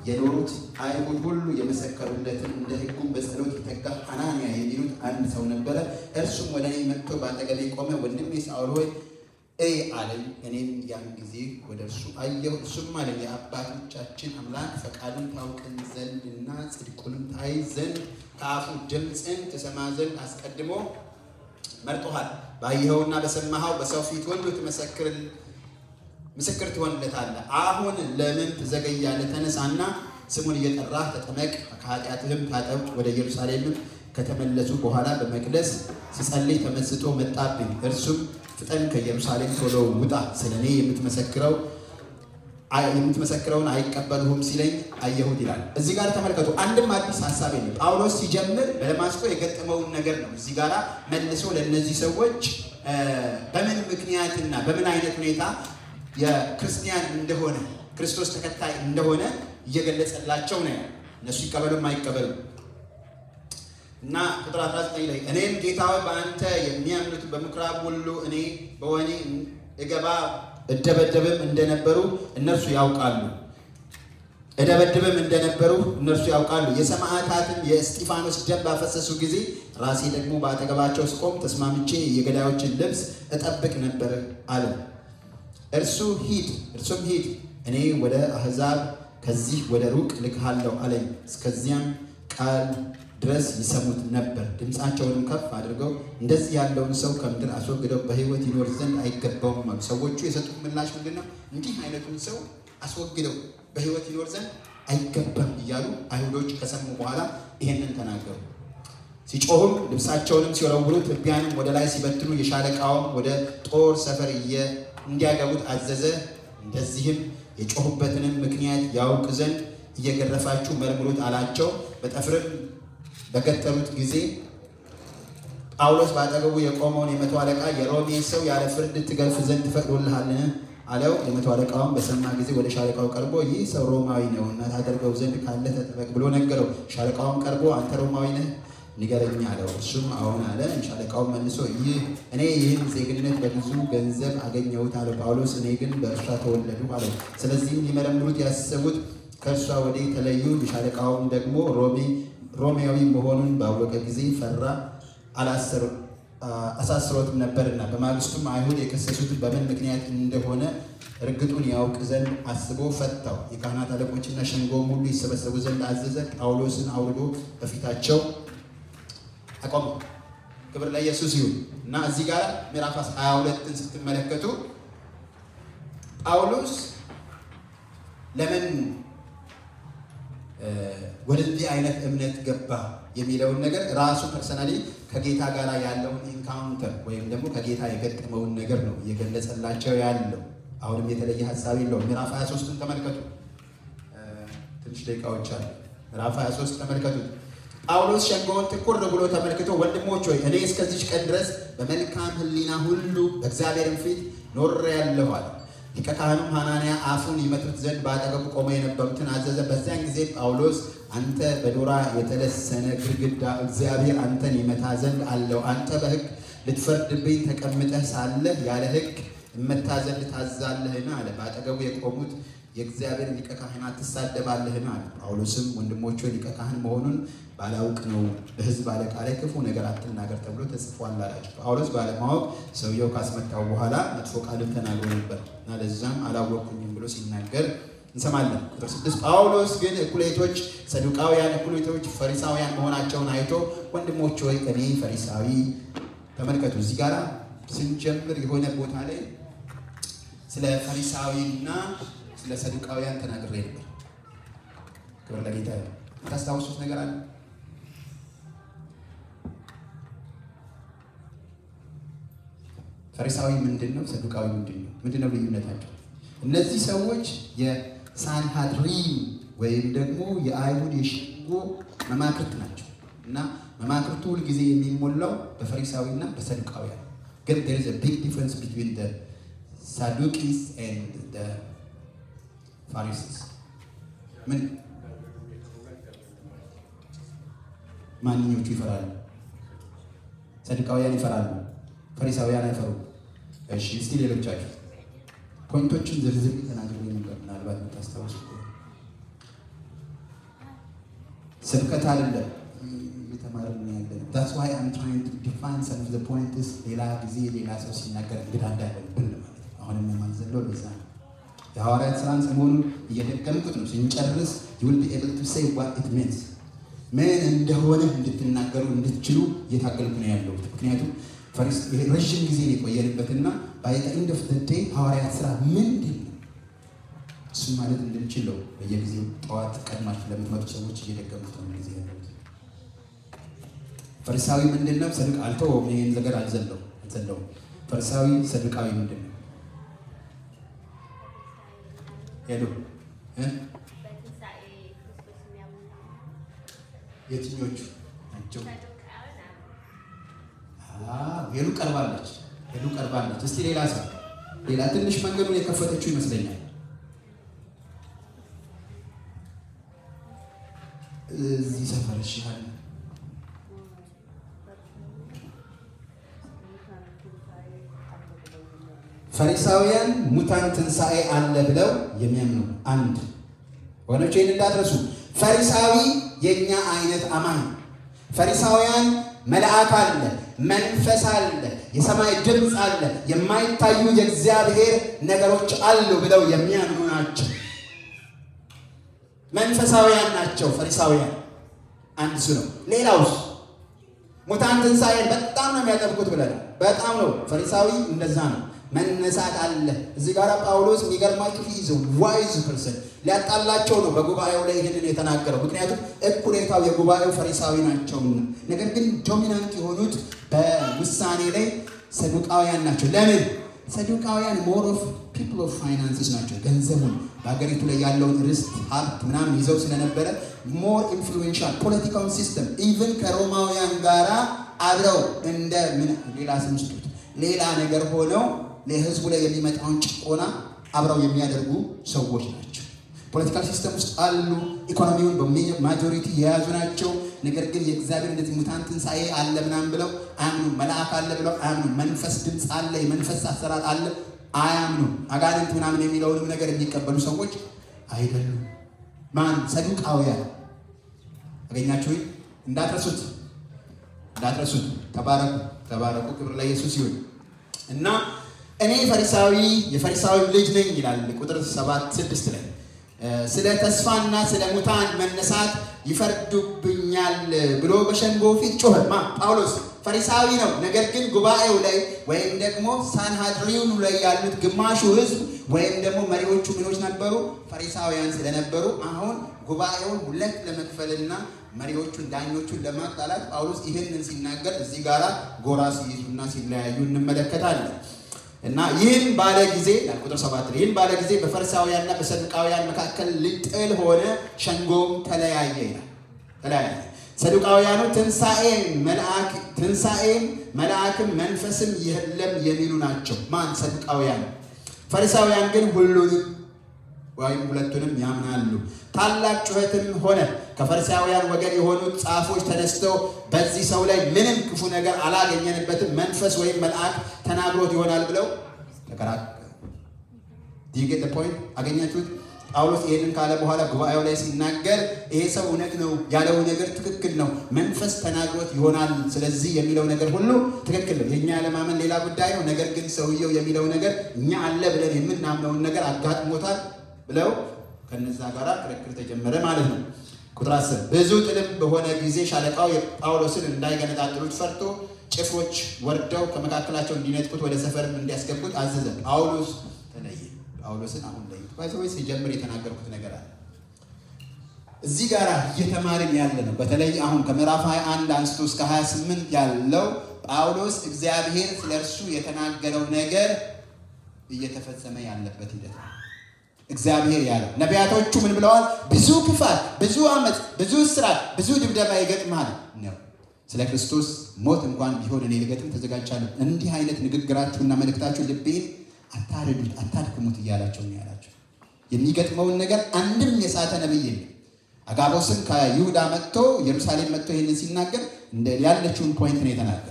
የኖሩት አይሁድ ሁሉ የመሰከሩለትን እንደ ሕጉም በጸሎት የተጋ ሐናንያ የሚሉት አንድ ሰው ነበረ። እርሱም ወደ እኔ መጥቶ በአጠገቤ ቆመ። ወንድሜ ሳውል ሆይ እይ አለኝ። እኔም ያን ጊዜ ወደ እርሱ አየሁ። እርሱም አለኝ የአባቶቻችን አምላክ ፈቃዱን ታውቅን ዘንድ እና ጽድቁንም ታይ ዘንድ ከአፉ ድምፅን ትሰማ ዘንድ አስቀድሞ መርጦሃል። ባየኸውና በሰማኸው በሰው ፊት ሁሉ ትመሰክር ምስክር ትሆንለታለህ። አሁን ለምን ትዘገያለህ? ተነሳና ስሙን እየጠራህ ተጠመቅ፣ ከኃጢአትህም ታጠብ። ወደ ኢየሩሳሌምም ከተመለሱ በኋላ በመቅደስ ሲጸልይ ተመስጦ መጣብኝ። እርሱም ፍጠን፣ ከኢየሩሳሌም ቶሎ ውጣ፣ ስለ እኔ የምትመሰክረው የምትመሰክረውን አይቀበሉህም ሲለኝ አየሁት ይላል። እዚህ ጋር ተመልከቱ። አንድም አዲስ ሀሳብ የለም። ጳውሎስ ሲጀምር በደማስቆ የገጠመውን ነገር ነው እዚህ ጋር መልሶ ለእነዚህ ሰዎች በምን ምክንያትና በምን አይነት ሁኔታ የክርስቲያን እንደሆነ ክርስቶስ ተከታይ እንደሆነ እየገለጸላቸው ነው። እነሱ ይቀበሉም አይቀበሉም እና ቁጥር 19 ላይ እኔም ጌታ ሆይ በአንተ የሚያምኑት በምኩራብ ሁሉ እኔ በወህኒ እገባ እደበደብም እንደነበሩ እነርሱ ያውቃሉ እደበድብም እንደነበሩ እነርሱ ያውቃሉ። የሰማዕታትን የእስጢፋኖስ ደም ባፈሰሱ ጊዜ ራሴ ደግሞ በአጠገባቸው ስቆም ተስማምቼ የገዳዮችን ልብስ እጠብቅ ነበር አለ። እርሱ ሂድ እርሱም ሂድ እኔ ወደ አሕዛብ ከዚህ ወደ ሩቅ ልክሃለሁ አለኝ። እስከዚያም ቃል ድረስ ይሰሙት ነበር። ድምፃቸውንም ከፍ አድርገው እንደዚህ ያለውን ሰው ከምድር አስወግደው በሕይወት ይኖር ዘንድ አይገባውም አሉ። ሰዎቹ የሰጡት ምላሽ ምንድን ነው? እንዲህ አይነቱን ሰው አስወግደው በሕይወት ይኖር ዘንድ አይገባም እያሉ አይሁዶች ከሰሙ በኋላ ይሄንን ተናገሩ። ሲጮሁም ልብሳቸውንም ሲወረውሩ ትቢያንም ወደ ላይ ሲበትኑ የሻለቃውም ወደ ጦር ሰፈር እንዲያገቡት አዘዘ። እንደዚህም የጮሁበትንም ምክንያት ያውቅ ዘንድ እየገረፋችሁ መርምሩት አላቸው። በጠፍርም በገጠሩት ጊዜ ጳውሎስ በአጠገቡ የቆመውን የመቶ አለቃ የሮሜ ሰው ያለ ፍርድ ትገርፍ ዘንድ ትፈቅዶልሃልን? አለው። የመቶ አለቃውን በሰማ ጊዜ ወደ ሻለቃው ቀርቦ ይህ ሰው ሮማዊ ነው እና ታደርገው ዘንድ ካለ ተጠበቅ ብሎ ነገረው። ሻለቃውን ቀርቦ አንተ ሮማዊ ነህ ንገረኝ አለው። እሱም አሁን አለ። ሻለቃውን መልሶ ይህ እኔ ይህን ዜግነት በብዙ ገንዘብ አገኘሁት አለው። ጳውሎስ እኔ ግን በእርሷ ተወለዱ አለው። ስለዚህም ሊመረምሩት ያሰቡት ከእርሷ ወደ ተለዩ። የሻለቃውም ደግሞ ሮሜ ሮሜያዊ መሆኑን ባወቀ ጊዜ ፈራ፣ አሳስሮትም ነበርና። በማግስቱም አይሁድ የከሰሱት በምን ምክንያት እንደሆነ እርግጡን ያውቅ ዘንድ አስቦ ፈታው። የካህናት አለቆችና ሸንጎም ሁሉ ይሰበሰቡ ዘንድ አዘዘ። ጳውሎስን አውርዶ በፊታቸው አቆመ። ክብር ለኢየሱስ ይሁን እና እዚህ ጋር ምዕራፍ 22ን ስትመለከቱ ጳውሎስ ለምን ወደዚህ አይነት እምነት ገባ የሚለውን ነገር ራሱ ፐርሰናሊ ከጌታ ጋር ያለውን ኢንካውንተር ወይም ደግሞ ከጌታ የገጠመውን ነገር ነው እየገለጸላቸው ያለው። አሁንም የተለየ ሀሳብ የለውም። ምዕራፍ 23ን ተመልከቱ። ትንሽ ደቂቃዎች አሉ። ምዕራፍ 23 ተመልከቱት። ጳውሎስ ሸንጎውን ትኩር ብሎ ተመልክቶ ወንድሞች ሆይ እኔ እስከዚች ቀን ድረስ በመልካም ሕሊና ሁሉ በእግዚአብሔርም ፊት ኖሬአለሁ አለ። ሊቀ ካህኑም ሐናንያ አፉን ይመቱት ዘንድ በአጠገቡ ቆመው የነበሩትን አዘዘ። በዚያን ጊዜ ጳውሎስ አንተ በዶራ የተለሰነ ግድግዳ እግዚአብሔር አንተን ይመታ ዘንድ አለው። አንተ በሕግ ልትፈርድብኝ ተቀምጠህ ሳለህ ያለ ሕግ እመታ ዘንድ ታዛለህን? አለ። በአጠገቡ የቆሙት የእግዚአብሔር ሊቀ ካህናት ትሳደባለህን? አለ። ጳውሎስም ወንድሞቹ ሊቀ ካህን መሆኑን ባላውቅ ነው በሕዝብ አለቃ ላይ ክፉ ነገር አትናገር ተብሎ ተጽፏል አላቸው። ጳውሎስ ባለማወቅ ሰውየው ካስመታው በኋላ መጥፎ ቃልን ተናግሮ ነበር እና ለዛም አላወቅኩኝም ብሎ ሲናገር እንሰማለን። ቁጥር ስድስት ጳውሎስ ግን እኩሌቶች ሰዱቃውያን፣ እኩሌቶች ፈሪሳውያን መሆናቸውን አይቶ ወንድሞች ሆይ እኔ ፈሪሳዊ ተመልከቱ። እዚህ ጋር ስንጀምር የሆነ ቦታ ላይ ስለ ፈሪሳዊና ስለ ሰዱቃውያን ተናግሬ ነበር። ክብር ለጌታ። ታስታውሱት ነገር አለ? ፈሪሳዊ ምንድን ነው? ሰዱቃዊ ምንድን ነው? ምንድን ነው ልዩነታቸው? እነዚህ ሰዎች የሳንሃድሪን ወይም ደግሞ የአይሁድ የሸንጎ መማክርት ናቸው እና መማክርቱ ሁልጊዜ የሚሞላው በፈሪሳዊና በሰዱቃውያን ግን there is a big difference between the Sadducees and the Pharisees ምን ማንኞቹ ይፈራሉ? ሰዱቃውያን ይፈራሉ፣ ፈሪሳውያን አይፈሩም። እሺ እስቲ ሌሎቻችሁ ፖይንቶችን ዝርዝር ተናግሬ ነበር፣ ምናልባት የምታስታውሱ ስብከት አይደለም እየተማርን ያለ ነው። ዛትስ ዋይ አም ትራይንግ ቱ ዲፋይን ሰም ኦፍ ዘ ፖይንትስ ሌላ ጊዜ ሌላ ሰው ሲናገር እንግዳ እንዳይሆንብን ማለት ነው። አሁንም የማንዘለው ለዛ ነው። የሐዋርያት ስራን ሰሞኑን እየደገምኩት ነው። ስንጨርስ ዩ ዊል ቢ ኤብል ቱ ሴይ ዋት ኢት ሚንስ ምን እንደሆነ እንድትናገሩ እንድትችሉ እየታገልኩ ነው ያለሁት። ምክንያቱም ረዥም ጊዜ የቆየንበትና ባይ ዘ ኤንድ ኦፍ ዘ ዴይ ሐዋርያት ስራ ምንድን ነው እሱም ማለት እንድንችለው በየጊዜው ጠዋት ቀድማችሁ ለምትመጡ ሰዎች እየደገሙት ነው ጊዜ ያለሁት። ፈሪሳዊ ምንድን ነው? ሰዱቅ አልተወውም። ይሄን ነገር አልዘለው አልዘለውም። ፈሪሳዊ ሰዱቃዊ ምንድን ነው? ሄሎ የትኞቹ ናቸው? ሄሉ ቀርባለች። ሄሉ ቀርባለች። እስቲ ሌላ ሰው ሌላ ትንሽ መንገዱን የከፈተችው ይመስለኛል። እዚህ ሰፈር ይሻል ፈሪሳውያን ሙታን ትንሣኤ አለ ብለው የሚያምኑ አንድ ወገኖች፣ ይህን እንዳትረሱ። ፈሪሳዊ የእኛ አይነት አማኝ ፈሪሳውያን መልአክ አለ፣ መንፈስ አለ፣ የሰማይ ድምፅ አለ፣ የማይታዩ የእግዚአብሔር ነገሮች አሉ ብለው የሚያምኑ ናቸው። መንፈሳውያን ናቸው ፈሪሳውያን። አንድ እሱ ነው። ሌላውስ ሙታን ትንሣኤን በጣም ነው የሚያጠብቁት ብለናል። በጣም ነው ፈሪሳዊ እንደዛ ነው። መነሳት አለ። እዚህ ጋር ጳውሎስ የሚገርማችሁ ይዘ ዋይዝ ፐርሰን ሊያጣላቸው ነው በጉባኤው ላይ ይህንን የተናገረው። ምክንያቱም እኩሌታው የጉባኤው ፈሪሳዊ ናቸውና፣ ነገር ግን ዶሚናንት የሆኑት በውሳኔ ላይ ሰዱቃውያን ናቸው። ለምን? ሰዱቃውያን ሞር ኦፍ ፒፕል ኦፍ ፋይናንስስ ናቸው። ገንዘቡን በሀገሪቱ ላይ ያለውን ርስት ሀብት ምናምን ይዘው ስለነበረ ሞር ኢንፍሉዌንሻል ፖለቲካውን ሲስተም ኢቭን ከሮማውያን ጋራ አብረው እንደ ምን ሌላ ስም ስጡት ሌላ ነገር ሆነው ለህዝቡ ላይ የሚመጣውን ጭቆና አብረው የሚያደርጉ ሰዎች ናቸው። ፖለቲካል ሲስተም ውስጥ አሉ። ኢኮኖሚውን በማጆሪቲ የያዙ ናቸው። ነገር ግን የእግዚአብሔር እንደዚህ ሙታን ትንሣኤ አለ ምናምን ብለው አያምኑ። መልአክ አለ ብለው አያምኑ። መንፈስ ድምፅ አለ፣ የመንፈስ አሰራር አለ አያምኑ። አጋንንት ምናምን የሚለውንም ነገር የሚቀበሉ ሰዎች አይደሉም። ማን ሰዱቃውያን አገኛችሁ? እንዳትረሱት እንዳትረሱት። ተባረኩ ተባረኩ። ክብር ለኢየሱስ ይሁን እና እኔ ፈሪሳዊ የፈሪሳዊ ልጅ ነኝ ይላል ቁጥር ሰባት ስድስት ላይ ስለ ተስፋና ስለ ሙታን መነሳት ይፈርዱብኛል ብሎ በሸንጎ ፊት ጮኸ። ማ ጳውሎስ ፈሪሳዊ ነው። ነገር ግን ጉባኤው ላይ ወይም ደግሞ ሳንሃድሪውን ላይ ያሉት ግማሹ ሕዝብ ወይም ደግሞ መሪዎቹ ምኖች ነበሩ ፈሪሳውያን ስለነበሩ አሁን ጉባኤውን ሁለት ለመክፈልና መሪዎቹን ዳኞቹን ለማጣላት ጳውሎስ ይህንን ሲናገር እዚህ ጋራ ጎራ ሲይዙና ሲለያዩ እንመለከታለን። እና ይህን ባለ ጊዜ ቁጥር ሰባት ይህን ባለ ጊዜ በፈሪሳውያንና በሰዱቃውያን መካከል ልጥል ሆነ፣ ሸንጎም ተለያየ ይላል። ተለያየ ሰዱቃውያኑ ትንሣኤም መልአክ ትንሣኤም መልአክም መንፈስም የለም የሚሉ ናቸው። ማን ሰዱቃውያን። ፈሪሳውያን ግን ሁሉንም ወይም ሁለቱንም ያምናሉ። ታላቅ ጩኸትም ሆነ። ከፈሪሳውያን ወገን የሆኑት ጻፎች ተነስተው በዚህ ሰው ላይ ምንም ክፉ ነገር አላገኘንበትም፣ መንፈስ ወይም መልአክ ተናግሮት ይሆናል ብለው ተከራከሩ። ዲጌት ፖይንት አገኛችሁት? ጳውሎስ ይህንን ካለ በኋላ ጉባኤው ላይ ሲናገር ይሄ ሰው እውነት ነው ያለው ነገር ትክክል ነው፣ መንፈስ ተናግሮት ይሆናል። ስለዚህ የሚለው ነገር ሁሉ ትክክል ነው። የእኛ ያለማመን ሌላ ጉዳይ ነው። ነገር ግን ሰውየው የሚለው ነገር እኛ አለ ብለን የምናምነውን ነገር አጋጥሞታል ብለው ከነዛ ጋር ክርክር ተጀመረ ማለት ነው። ቁጥር አስር ብዙ ጥልም በሆነ ጊዜ ሻለቃው የጳውሎስን እንዳይገነጣጥሉት ፈርቶ ጭፍሮች ወርደው ከመካከላቸው እንዲነጥቁት ወደ ሰፈርም እንዲያስገቡት አዘዘ። ጳውሎስ ተለየ። ጳውሎስን አሁን ለይ ባይዘወይ ሲጀምር የተናገርኩት ነገር አለ። እዚህ ጋር እየተማርን ያለ ነው። በተለይ አሁን ከምዕራፍ 21 አንስቶ እስከ 28 ያለው ጳውሎስ እግዚአብሔር ስለ እርሱ የተናገረው ነገር እየተፈጸመ ያለበት ሂደት ነው። እግዚአብሔር ያለው ነቢያቶቹ ምን ብለዋል? ብዙ ክፋት፣ ብዙ ዓመፅ፣ ብዙ እስራት፣ ብዙ ድብደባ ይገጥማል ነው። ስለ ክርስቶስ ሞት እንኳን ቢሆን እኔ ልገጥም ተዘጋጅቻለሁ። እንዲህ አይነት ንግግራችሁና መልእክታችሁ ልቤን አታርዱት፣ አታድክሙት እያላቸው ነው ያላቸው። የሚገጥመውን ነገር አንድም የሳተ ነብይ የለም። አጋቦስም ከይሁዳ መጥቶ ኢየሩሳሌም መጥቶ ይህንን ሲናገር ያለችውን ፖይንት ነው የተናገረው።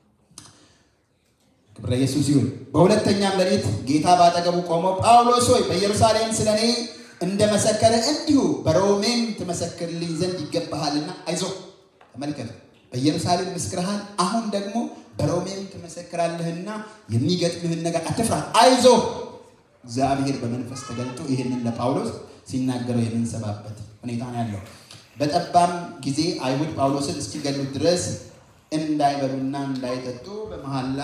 ክብረ ኢየሱስ ይሁን። በሁለተኛም ሌሊት ጌታ ባጠገቡ ቆሞ ጳውሎስ ሆይ በኢየሩሳሌም ስለ እኔ እንደመሰከረ እንዲሁ በሮሜም ትመሰክርልኝ ዘንድ ይገባሃልና አይዞህ። ተመልከት፣ በኢየሩሳሌም መስክረሃል፣ አሁን ደግሞ በሮሜም ትመሰክራለህና የሚገጥምህን ነገር አትፍራ፣ አይዞህ። እግዚአብሔር በመንፈስ ተገልጦ ይህንን ለጳውሎስ ሲናገረው የምንሰማበት ሁኔታ ነው ያለው። በጠባም ጊዜ አይሁድ ጳውሎስን እስኪገሉት ድረስ እንዳይበሉና እንዳይጠጡ በመሐላ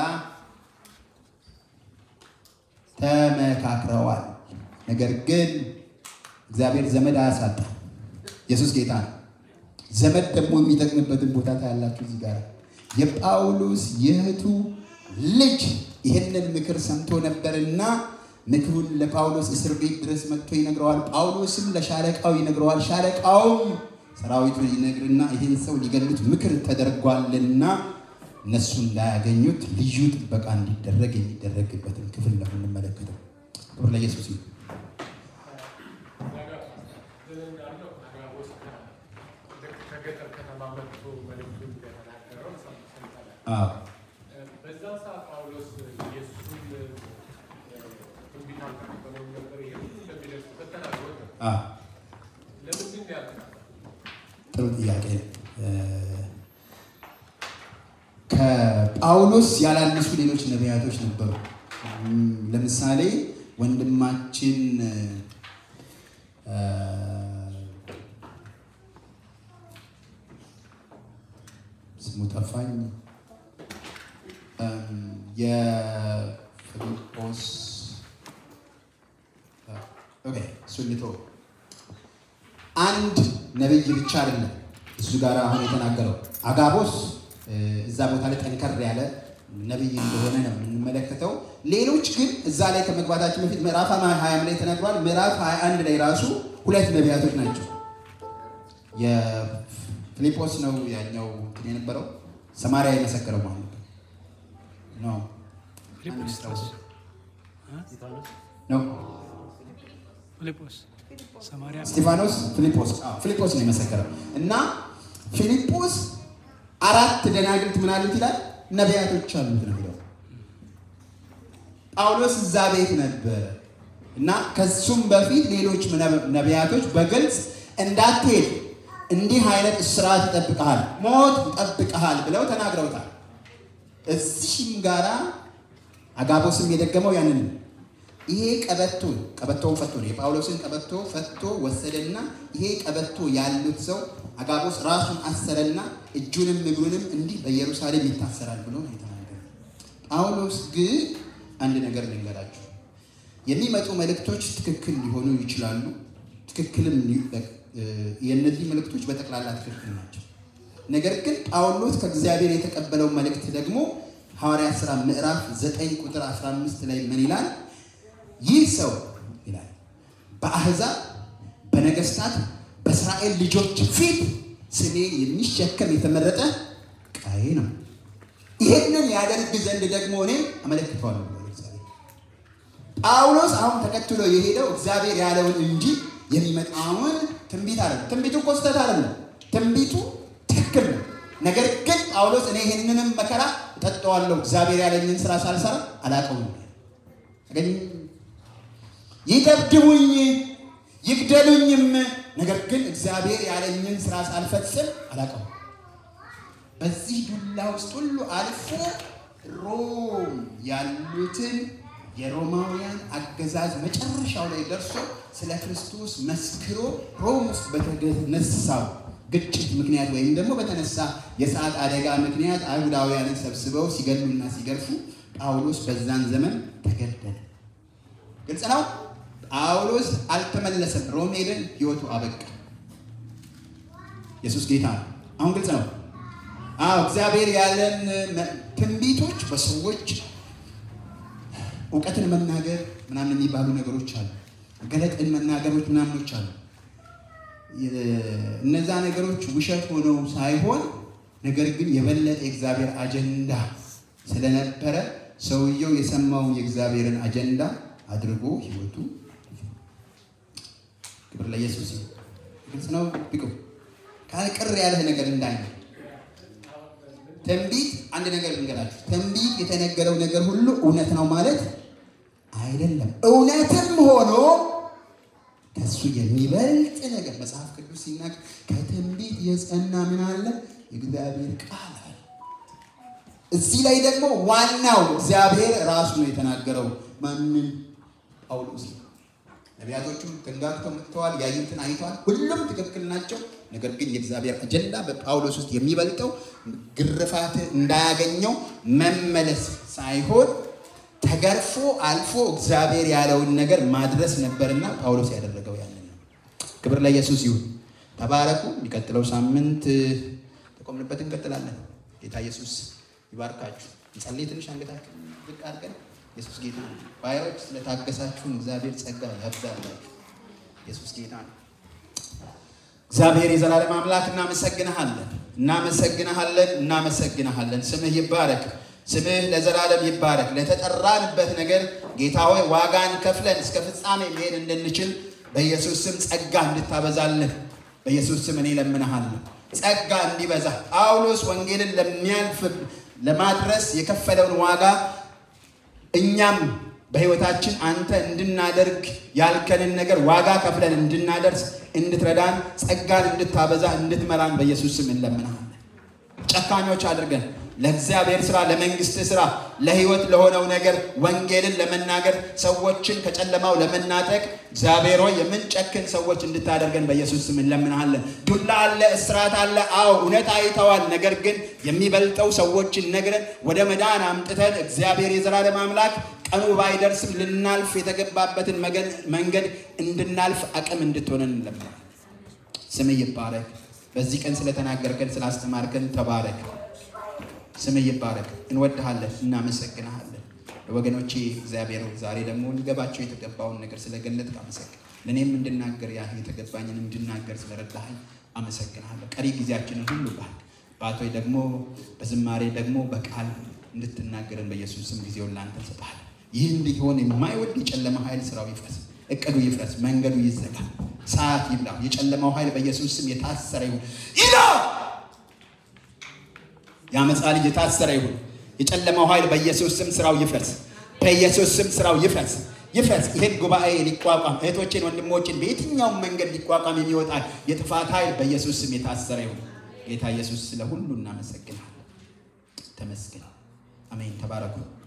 ተመካክረዋል። ነገር ግን እግዚአብሔር ዘመድ አያሳጣ። ኢየሱስ ጌታ ነው። ዘመድ ደግሞ የሚጠቅምበትን ቦታ ታያላችሁ። እዚህ ጋር የጳውሎስ የእህቱ ልጅ ይህንን ምክር ሰምቶ ነበርና ምክሩን ለጳውሎስ እስር ቤት ድረስ መጥቶ ይነግረዋል። ጳውሎስም ለሻለቃው ይነግረዋል። ሻለቃውም ሰራዊቱን ይነግርና ይህን ሰው ሊገሉት ምክር ተደርጓልና እነሱ እንዳያገኙት ልዩ ጥበቃ እንዲደረግ የሚደረግበትን ክፍል ነው የምንመለከተው። ክብር ለኢየሱስ ይሁን። ከገጠር ከተማ መጥቶ መልዕክቱን እንደተናገረው ሰምተናል። አዎ በዛ ሰዓት ጳውሎስ ኢየሱስን ትንቢት አልተቀበለውም ነበር። ይሄ ሁሉ እንደሚደርስበት ተናግሮት ነበር። አዎ ለምንድን ነው ያልተቀበለው? ጥሩ ጥያቄ ነው። ከጳውሎስ ያላነሱ ሌሎች ነቢያቶች ነበሩ። እም፣ ለምሳሌ ወንድማችን እ፣ ስሙ ጠፋኝ። እም፣ የፊልጶስ ኦኬ፣ እሱን ልተወው። አንድ ነብይ ብቻ አይደለም እሱ ጋር አሁን የተናገረው አጋቦስ እ፣ እዛ ቦታ ላይ ጠንከር ያለ ነብይ እንደሆነ ነው የምንመለከተው። ሌሎች ግን እዛ ላይ ከመግባታችን በፊት ምዕራፍ ሀያም ላይ ተነግሯል። ምዕራፍ 21 ላይ ራሱ ሁለት ነቢያቶች ናቸው። የፊልጶስ ነው ያኛው እንትን የነበረው ሰማርያ የመሰከረው ማለት ነው ነው ፊልጶስ ነው ፊልጶስ ሰማርያ ስጢፋኖስ ፊልጶስ አዎ፣ ፊልጶስ ነው የመሰከረው እና ፊልጶስ አራት ደናግልት ምን አሉት ይላል ነቢያቶች አሉት ነው የሚለው ጳውሎስ እዛ ቤት ነበረ እና ከሱም በፊት ሌሎች ነቢያቶች በግልጽ እንዳትሄድ እንዲህ አይነት እስራት ይጠብቀሃል፣ ሞት ይጠብቀሃል ብለው ተናግረውታል። እዚህም ጋራ አጋቦስም የደገመው ያንን ነው። ይሄ ቀበቶ ቀበቶውን ፈቶ ነው የጳውሎስን ቀበቶ ፈቶ ወሰደና ይሄ ቀበቶ ያሉት ሰው አጋቦስ ራሱን አሰረና እጁንም እግሩንም እንዲህ በኢየሩሳሌም ይታሰራል ብሎ ነው የተናገረው። ጳውሎስ ግን አንድ ነገር ልንገራችሁ፣ የሚመጡ መልእክቶች ትክክል ሊሆኑ ይችላሉ። ትክክልም የእነዚህ መልእክቶች በጠቅላላ ትክክል ናቸው። ነገር ግን ጳውሎስ ከእግዚአብሔር የተቀበለው መልእክት ደግሞ ሐዋርያት ሥራ ምዕራፍ 9 ቁጥር 15 ላይ ምን ይላል? ይህ ሰው ይላል በአሕዛብ በነገስታት በእስራኤል ልጆች ፊት ስሜን የሚሸከም የተመረጠ ዕቃዬ ነው። ይህንን ያደርግ ዘንድ ደግሞ እኔ አመለክተዋለሁ ብሎ እግዚአብሔር። ጳውሎስ አሁን ተከትሎ የሄደው እግዚአብሔር ያለውን እንጂ የሚመጣውን ትንቢት አለ። ትንቢቱ እኮ ስህተት አይደለም። ትንቢቱ ትክክል ነው። ነገር ግን ጳውሎስ እኔ ይህንንም መከራ እጠጣዋለሁ እግዚአብሔር ያለኝን ስራ ሳልሰራ አላውቀውም። አገኝ ይደብድቡኝ ይግደሉኝም፣ ነገር ግን እግዚአብሔር ያለኝን ስራ ሳልፈጽም አላውቀውም። በዚህ ዱላ ውስጥ ሁሉ አልፎ ሮም ያሉትን የሮማውያን አገዛዝ መጨረሻው ላይ ደርሶ ስለ ክርስቶስ መስክሮ ሮም ውስጥ በተነሳው ግጭት ምክንያት ወይም ደግሞ በተነሳ የሰዓት አደጋ ምክንያት አይሁዳውያንን ሰብስበው ሲገሉና ሲገርፉ ጳውሎስ በዛን ዘመን ተገደለ። ግልጽ ነው። ጳውሎስ አልተመለሰም። ሮም ሄደን ህይወቱ አበቃ። ኢየሱስ ጌታ ነው። አሁን ግልጽ ነው። አዎ እግዚአብሔር ያለን ትንቢቶች በሰዎች እውቀትን መናገር ምናምን የሚባሉ ነገሮች አሉ። ገለጥን መናገሮች ምናምኖች አሉ። እነዛ ነገሮች ውሸት ሆነው ሳይሆን ነገር ግን የበለጠ የእግዚአብሔር አጀንዳ ስለነበረ ሰውየው የሰማውን የእግዚአብሔርን አጀንዳ አድርጎ ህይወቱ ክብር ለኢየሱስ ይሁን። ግልጽ ነው። ቢቁ ካልቅር ያለህ ነገር እንዳይነ ትንቢት አንድ ነገር ልንገራችሁ። ትንቢት የተነገረው ነገር ሁሉ እውነት ነው ማለት አይደለም። እውነትም ሆኖ ከእሱ የሚበልጥ ነገር መጽሐፍ ቅዱስ ሲናገር ከትንቢት የጸና ምን አለ? የእግዚአብሔር ቃል አለ። እዚህ ላይ ደግሞ ዋናው እግዚአብሔር ራሱ ነው የተናገረው። ማንን? ጳውሎስ ነው። ነቢያቶቹም ተንጋግተው መጥተዋል፣ ያዩትን አይተዋል። ሁሉም ትክክል ናቸው። ነገር ግን የእግዚአብሔር አጀንዳ በጳውሎስ ውስጥ የሚበልጠው ግርፋት እንዳያገኘው መመለስ ሳይሆን ተገርፎ አልፎ እግዚአብሔር ያለውን ነገር ማድረስ ነበርና ጳውሎስ ያደረገው ያንን ነው። ክብር ለኢየሱስ ይሁን። ተባረኩ። የሚቀጥለው ሳምንት ተቆምንበት እንቀጥላለን። ጌታ ኢየሱስ ይባርካችሁ። እንጸልይ። ትንሽ አንገታችን ዝቅ አድርገን ኢየሱስ ጌታ ነው። ባዮች ስለታገሳችሁን እግዚአብሔር ጸጋ ያብዛላችሁ። ኢየሱስ ጌታ ነው። እግዚአብሔር የዘላለም አምላክ እናመሰግንሃለን፣ እናመሰግንሃለን፣ እናመሰግንሃለን። ስምህ ይባረክ፣ ስምህ ለዘላለም ይባረክ። ለተጠራንበት ነገር ጌታ ሆይ ዋጋን ከፍለን እስከ ፍጻሜ መሄድ እንድንችል በኢየሱስ ስም ጸጋ እንድታበዛልን በኢየሱስ ስም እኔ ለምንሃለሁ። ጸጋ እንዲበዛ ጳውሎስ ወንጌልን ለሚያልፍ ለማድረስ የከፈለውን ዋጋ እኛም በሕይወታችን አንተ እንድናደርግ ያልከንን ነገር ዋጋ ከፍለን እንድናደርስ እንድትረዳን ጸጋን እንድታበዛ እንድትመራን በኢየሱስ ስም እንለምናለን። ጨካኞች አድርገን ለእግዚአብሔር ስራ፣ ለመንግስት ስራ፣ ለህይወት ለሆነው ነገር ወንጌልን ለመናገር ሰዎችን ከጨለማው ለመናጠቅ እግዚአብሔር ሆይ የምንጨክን ሰዎች እንድታደርገን በኢየሱስ ስም እንለምናለን። ዱላ አለ፣ እስራት አለ። አዎ እውነት አይተዋል። ነገር ግን የሚበልጠው ሰዎችን ነግረን ወደ መዳን አምጥተን እግዚአብሔር የዘላለም አምላክ ቀኑ ባይደርስም ልናልፍ የተገባበትን መንገድ እንድናልፍ አቅም እንድትሆነን እንለምናለን። ስም ይባረክ። በዚህ ቀን ስለተናገርከን ስላስተማርከን ተባረክ። ስም ይባረክ። እንወድሃለን፣ እናመሰግንሃለን። ወገኖቼ እግዚአብሔር ዛሬ ደግሞ ሊገባቸው የተገባውን ነገር ስለገለጥክ አመሰግን። ለእኔም እንድናገር ያ የተገባኝን እንድናገር ስለረዳኸኝ አመሰግንሃለሁ። ቀሪ ጊዜያችንን ሁሉ ባርክ። ባቶይ ደግሞ በዝማሬ ደግሞ በቃል እንድትናገርን በኢየሱስ ስም ጊዜውን ላንተ እንሰጥሃለን። ይህ እንዲሆን የማይወድ የጨለማ ኃይል ስራው ይፍረስ፣ እቅዱ ይፍረስ፣ መንገዱ ይዘጋ፣ ሰዓት ይብላ። የጨለማው ኃይል በኢየሱስ ስም የታሰረ ይሁን ይላ የአመፃ ልጅ የታሰረ ይሁን። የጨለማው ኃይል በኢየሱስ ስም ስራው ይፍረስ፣ በኢየሱስ ስም ስራው ይፍረስ ይፍረስ። ይህን ጉባኤ ሊቋቋም እህቶችን ወንድሞችን በየትኛውም መንገድ ሊቋቋም የሚወጣ የጥፋት ኃይል በኢየሱስ ስም የታሰረ ይሁን። ጌታ ኢየሱስ ስለ ሁሉ እናመሰግናለን። ተመስገን። አሜን። ተባረኩ።